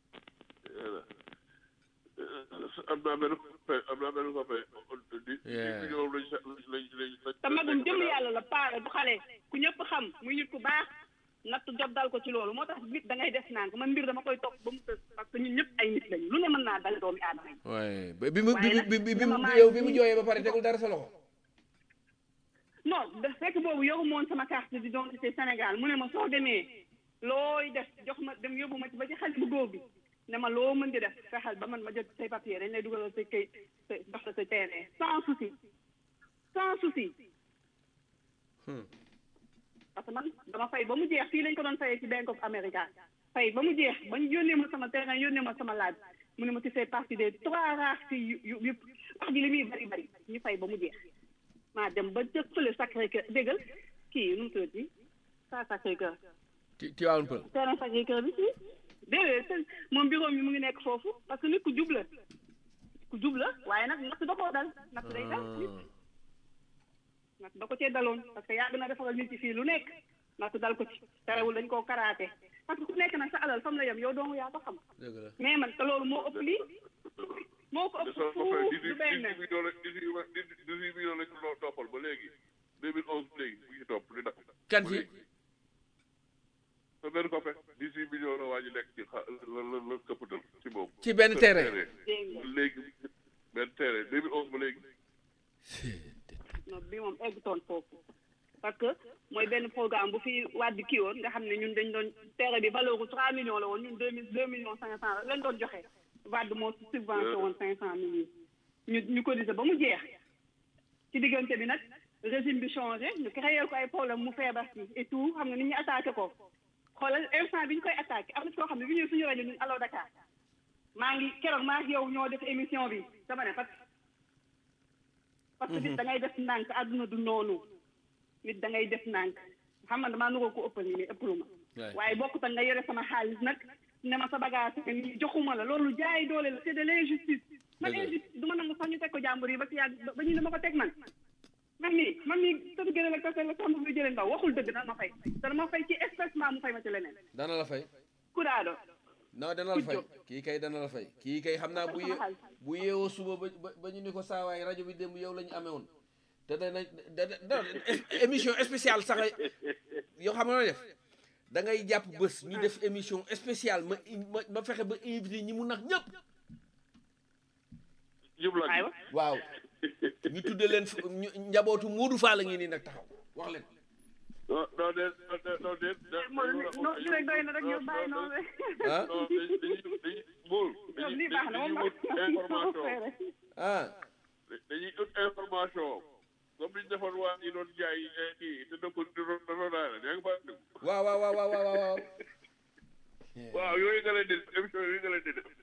am naa benn copain am naa benn copain di di Yeah. million lañ sa lañ lañ lañ te magum jëm yàlla la paare bu xale ku ñëpp xam muy nit ku baax natt jot dal ko ci loolu moo tax nit da ngay def naan man mbir dama koy topp ba mu tës parce que ñun ñëpp ay nit lañu lu ne mën naa dal doomi aadama yi waaye ba bi mu bi Waaye bi bi bi nag mu dama yow bi mu maa- jooyee ba pare tegul dara sa loxo non da fekk boobu yoru moon sama carte d'identité Sénégal mu ne ma soo demee looy def jox ma dem yóbbu ma ci ba ci xale bu góor bi ne ma loo mën di def fexeel ba man ma jot say papier dañ lay dugalal sa kay sa jox la sa terrain sans souci sans souci Hmm. parce que man dama fay ba mu jeex fii lañ ko doon fayee ci Bank of America fay ba mu jeex ba ñu yónnee ma sama terrain yónnee ma sama laaj mu ne ma tu fais partie des trois rares filles yu yu yëpp wax ji li muy bari bari ñu fay ba mu jeex maa dem ba jël fële Sacré Cœur déggal kii nu mu tuddati saa Sacré Cœur ti Tivaouane Peulh terrain Sacré Cœur bi si déedéet te moom bureau mi mu ngi nekk foofu parce que nit ku jub la ku jub la waaye nag natt da koo dal natt day dal nit natt da ko cee daloon parce que yàgg na defaral nit ci fii lu nekk natt dal ko ci terewul dañ koo karaate parce que ku nekk nag sa alal fam la yem yow doomu yaa ko xam dëgg la mais man te loolu moo ëpp lii moo ko de ëpp sa copain fuuf dix du huit benn dix huit millions la dix huit dix huit millions lañ ko toppal ba léegi deux mille onze léegi mu ngi topp di dakk kan ci sa benn copain dix huit millions la waa ji lekk ci xa la la la këppatal ci moom ci benn terrain dégg nga léegi benn terrain deux mille onze ba léegi non bi moom eggutoon foofu parce que mooy benn programme bu fi wàdd kii woon nga xam ne ñun dañ doon terre bi valeur bu trois millions la woon ñun deux mille deux millions cinq cent lañ doon joxe wàdd moo subvention woon cinq cent mille ñu ñu cotiser ba mu jeex ci diggante bi nag régime bi changé ñu créé ko ay problème mu feebar si et tout xam nga nit ñi attaqué ko xoolal instant bi ñu koy attaqué am na ci koo xam ne bi ñëw suñu rajo ñun Allo Dakar maa ngi keroog maa ngi yow ñoo def émission bi dama ne parce que parce que nit da ngay def ndànk àdduna du noonu nit da ngay def ndànk xam nga damaa nuroo ko ëppal nii mais ëppalu ma waaye bokkut ak nga yore sama xaalis nag ne ma sa bagage ni joxuma la loolu jaay doole la c'est de l'injustice man injustice du ma nangu sax ñu teg ko jàmbur yi ba si yàgg ba ñu ne ma ko teg man man mii man mii tëdd gën a la kase la sàmm bi jëlee ndaw waxul dëgg dana ma fay dana ma fay ci espècement mu fay ma ci leneen dana la fay kuraado non dana la fay kii kay dana la fay kii kay xam naa bu ye bu yeewoo suba ba ba ba ñu ni ko saawaay rajo bi démb yow la ñu amee woon te dana da da émission spéciale sax yow xam nga noo def da ngay jàpp bés ñu def émission spéciale ma ma ma fexe ba invité ñi mu nax ñëpp jublu aywa waaw ñu tudde leen fu- ñu- njabootu Moodu Fall la ngi nii nag taxaw wax leen non non de non de non li rek doy na rek ñu bàyyi noonu rek ah non dañuy dañuy dañuy buur ñoom lii baax na moom dañuy ut information ah dañuy ut information comme liñ defoon waa ñi doon jaay kii te dëkk di doon da doon daal yaa ngi fàttali waaw waaw waaw waaw waaw waaw waaw yooyu nga leen di def émission yooyu nga leen di def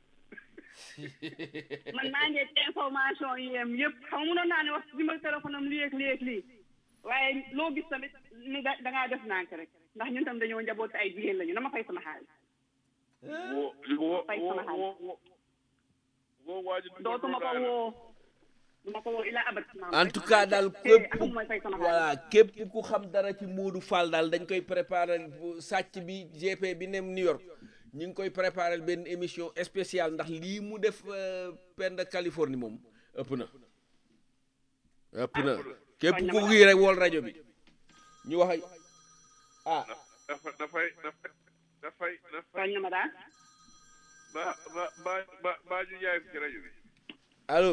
man maa ngi ci information yi yem yëpp xam nga mënoon naa ne wax numéro téléphone am lii ak lii ak lii waaye loo gis tamit ni da da ngaa def nànk rek ndax ñun tam dañoo njaboot ay jigéen lañu dama fay sama xaalis woo woo Fay sama xaalis. woo woo woo waa ji dootuma ko woo duma ko woo ila abat en tout cas daal képp ak mooy fay sama xaalis voilà képp ku xam dara ci Moodu Fall daal dañ koy préparer sàcc bi GP bi nem New York ñu ngi koy préparer benn émission spéciale ndax lii mu def euh, Penda Californie moom ëpp na ëpp na képp ku kii rek wool rajo bi ñu wax ay ah dafa dafay dafay dafay dafay tooñ na ma daal ba ba ba ba ba ñu jaay fi ci rajo bi allo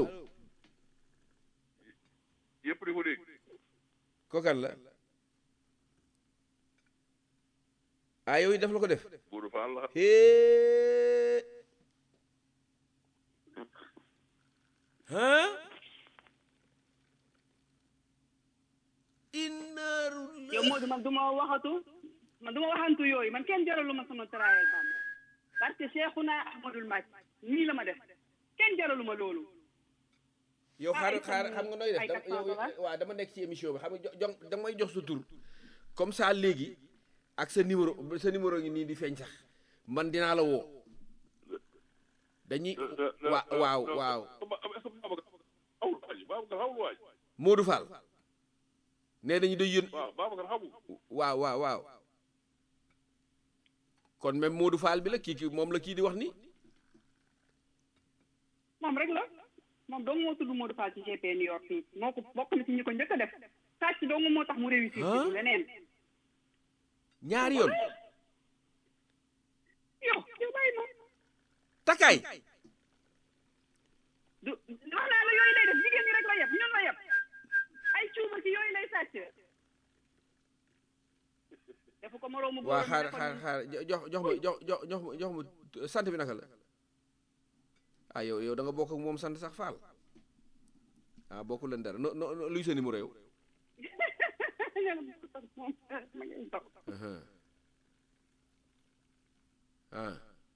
yëpp di ko dégg kokan la ah yooyu def la ko def Modou Fall la hee ah innaaru yow Modou man du ma waxatu man du ma waxantu yooyu man kenn jaralu ma sama travail bàmm parce que Cheikhouna Ahmadul Mbac nii la ma def kenn jaralu ma loolu yow Ah, xaar ay xaar sama- xam nga nooy def ay da- quatre yow cent dollars. waaw dama nekk ci émission bi xam nga jo da nga may jox sa tur comme ça léegi ak sa numéro sa numéro ngi nii di feeñ sax man dinaa la woo dañuy wa waaw waaw est-ce que Babacar xamul waaj Babacar xamul waaj Modou Fall nee dañu day yón waaw Babacar xamul waaw waaw waaw kon même Modou Fall bi la kii kii moom la kii di wax ni moom rek la moom dong moo tudd Modou Fall ci GP New York fii moo ko bokk na ci ñi ko njëkk a def sàcc dong moo tax mu réussir Hein? ci leneen ñaari yoon yow yow bàyyi ma takkaay du wax naa la yooyu lay def jigéen ñi rek la yeb ñun la yeb ay cuuma ci yooyu lay sàcc dafa ko moroomu waa góoram xaar ne ko xaar xaar jo- jox jox ma jox jox jox ma jox ma sant bi naka la ah yow yow da nga bokk ak moom sant sax Fall ah bokku leen dara no no no- luy sa numéro yow moom ma ngi toog Aha. ah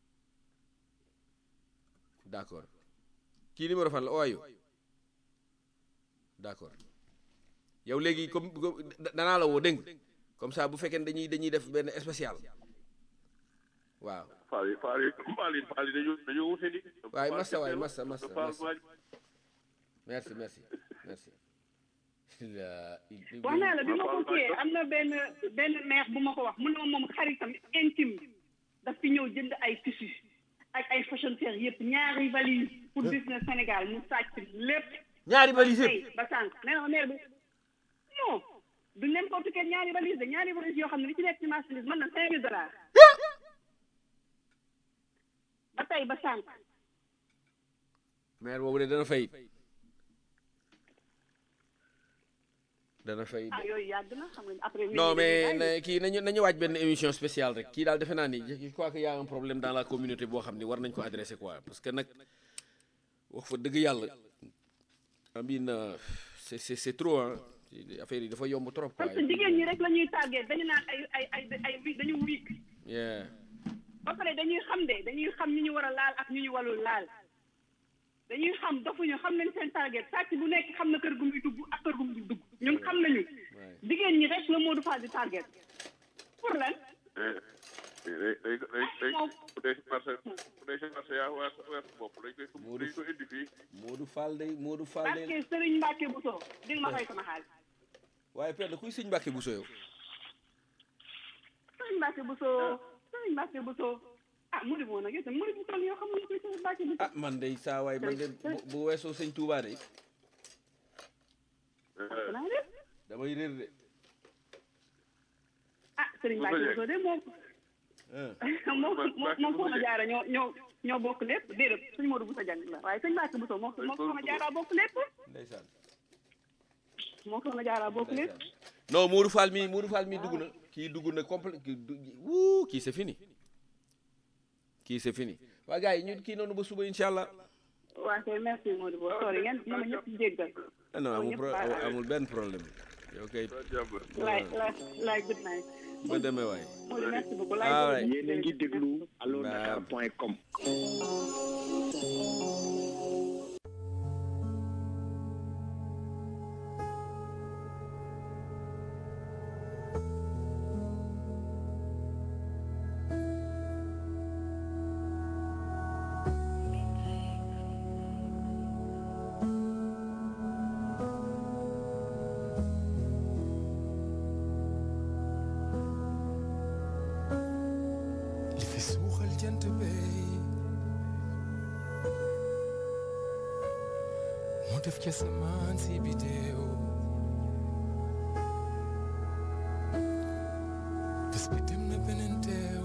d'accord kii numéro fan la ooyu d'accord yow léegi comme comme da- danaa la woo dégg nga comme ça bu fekkee ne dañuy dañuy def benn spécial waaw Fall yi Fall yi Fall yi Fall yi dañoo dañoo wute di waaye massa waay massa massa Fall massa waaj merci merci merci la wax naa la bi ma ko kiyee am na benn benn neex bu ma ko wax mu ne ma moom xaritam intime daf fi ñëw jënd ay tissu ak ay fashion fair yëpp ñaari valise pour business Sénégal mu sàcc lépp ñaari valise tey ba sànq nee na ma mère bi non du n'importe quel ñaari valise de ñaari valise yoo xam ne li ci nekk ci marchandise mën na cinq mille dollars ba tey ba sànq maire boobu de dana fay dana fay ah yooyu yàgg na xam nga après. non mais na- kii nañu nañu waaj benn émission spéciale rek kii daal defe naa ni je crois que y a un problème dans la communauté boo xam ni war nañ ko adressé quoi parce que nag wax fa dëgg yàlla amin c'est c'est c'est trop hein affaire yi dafa yomb trop quoi parce que jigéen ñi rek la ñuy tàggee dañu naan ay ay ay ay wi dañu wiik yeah ba pare dañuy xam de dañuy xam ñu ñu war a laal ak ñu ñu warul laal dañuy xam dofuñu xam nañ seen target sàcc bu nekk xam na kër gu muy dugg ak kër gu muy dugg ñun xam nañu jigéen ñi rek la Modou Fall di target pour lan day day day day bu dee si marché bu dee si marché yaa waa sa weer sa bopp dañ koy dañ ko indi fii Modou Fall day Modou Fall parce day que Serigne Mbacke Bousso di nga ma fay sama xaalis waaye père kuy sëñ Mbàkke bu soyow Serigne Mbacke Bousso Serigne Mbacke Bousso ah Modou moo nag yow tam Modou bu toll yoo xam nga koy Serigne Mbacke Bousso ah man day saa waay man de bu- bu weesoo sëñ Touba de naa def damay réer de ah Serigne Mbacke Bousso de moom ah moom moom moom Soxna Jaara ñoo ñoo ñoo bokk lépp déedéet suñu Modou Bousso jàng la waaye sëñ Mbacke Bousso moom moom Soxna Jaara bokk lépp ndeysaan moom Soxna Jaara bokk lépp non Modou Fall mi Modou Fall mi dugg na kii dugg na complet kii du wuu kii c'est fini kii c'est fini waa gars yi ñu kii noonu ba suba incha allah waa kay merci Modou Bousso sori ngeen ñu ma ñëpp jéggal ah non amul pro ñëpp baax. amul benn problème yow kay jàmm laay laay laay good night ba demee waay Modou merci beaucoup Ah, laay ouais. yéen a ngi déglu allo dakar point com li fi suuxal jant bey moo def ca samaan si bidéew bés bi dem na beneen teew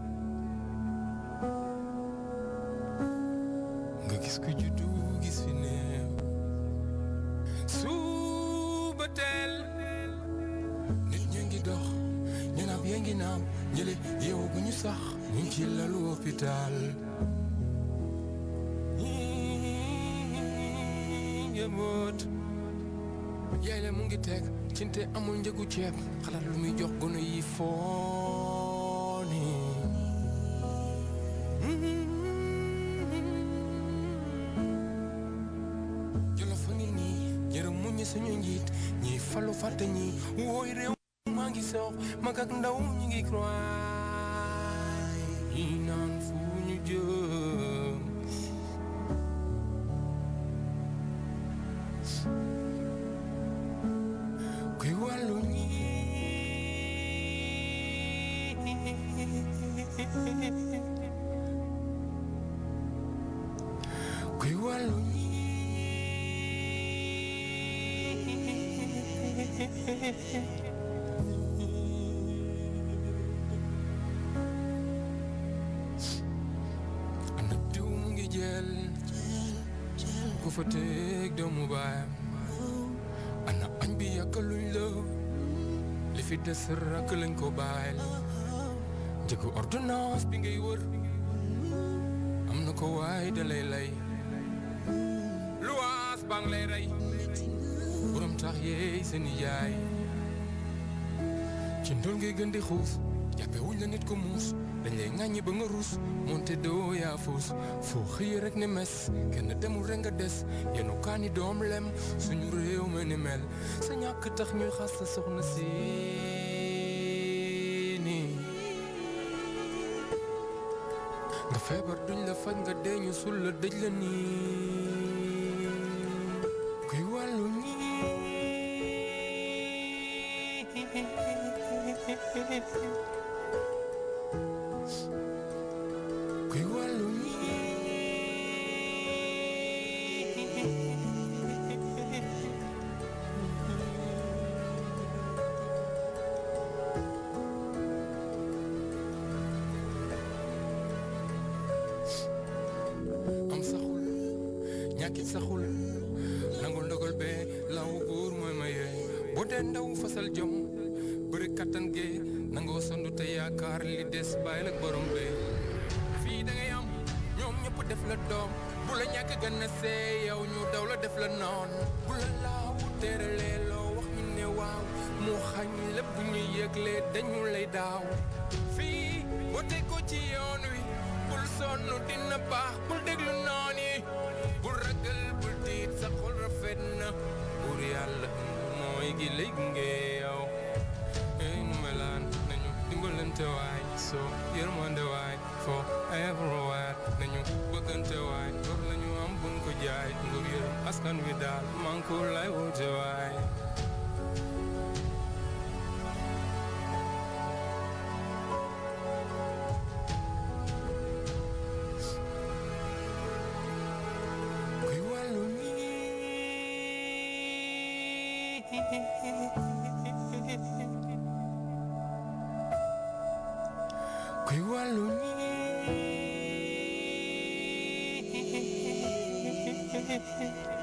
nga gis ku juddu gis fi néew suba teel nit ñi ngi dox ñu naab yee ngi naam ñële yeewu gu ñu sax ñu ngi ci lalu hôpital njaboot yaay la mu ngi teg cinte amul njëgu ceeb xalaat lu muy jox gone yi fooni jolof a ngi nii yërëm mu ñi suñu njiit ñi falu fàtte ñi wooy réew maa ngi soox mag ak ndaw ñi ngi croy ñi naan fu ñu jëm kuy wàllu ñi kuy wàllu ñi ana diw mu ngi jël ku fa teg doomu baayam ana añ bi yàkkaluñ la li fi des rakk lañ ko bàyyil njëgu ordonnance bi ngay wër am na ko waay da lay lay luwaas baa ngi lay rey borom tax yeey seeni jaay ci ndol ngay gën di xuus jàppe wuñ la nit ko muus dañ lay ŋàññi ba nga ruus moonte doo yaa fuus foo xëy rek ne mes kenn demul rek nga des yenu kaani doom lem suñu réew ma ni mel sa ñàkk tax ñuy xas sa soxna si nii nga feebar duñ la faj nga deeñu sul la dëj la nii kuy wàllu ñii kuy wàllu am saxul ñàkkit saxul nangul ndogal bee law buur mooy maye boo dee ndaw fasal jom bëri kattan gee nangoo sondu te yaakaar li des bàyyi la borom bee fii da ngay am ñoom ñëpp def la doom bu la ñàkk gën a see yow ñu daw la def la noon bu la laaw teeralee loo wax ñu ne waaw mu xañ lépp bu ñu yëglee dañu lay daaw fii boo teg ko ci yoon wi bul sonn dina baax bul déglu noon yi bul ragal bul tiit sa xol rafet na buur yàlla mooy gi lay gunge yow ey nu melaan nañu dimbalante waay soo yërmande waay foo everywhere nañu bëggante waay war lañu am buñ ko jaay nguur yërëm askan wi daal man ko lay woote waay kuy wàllu nii kuy wàllu nii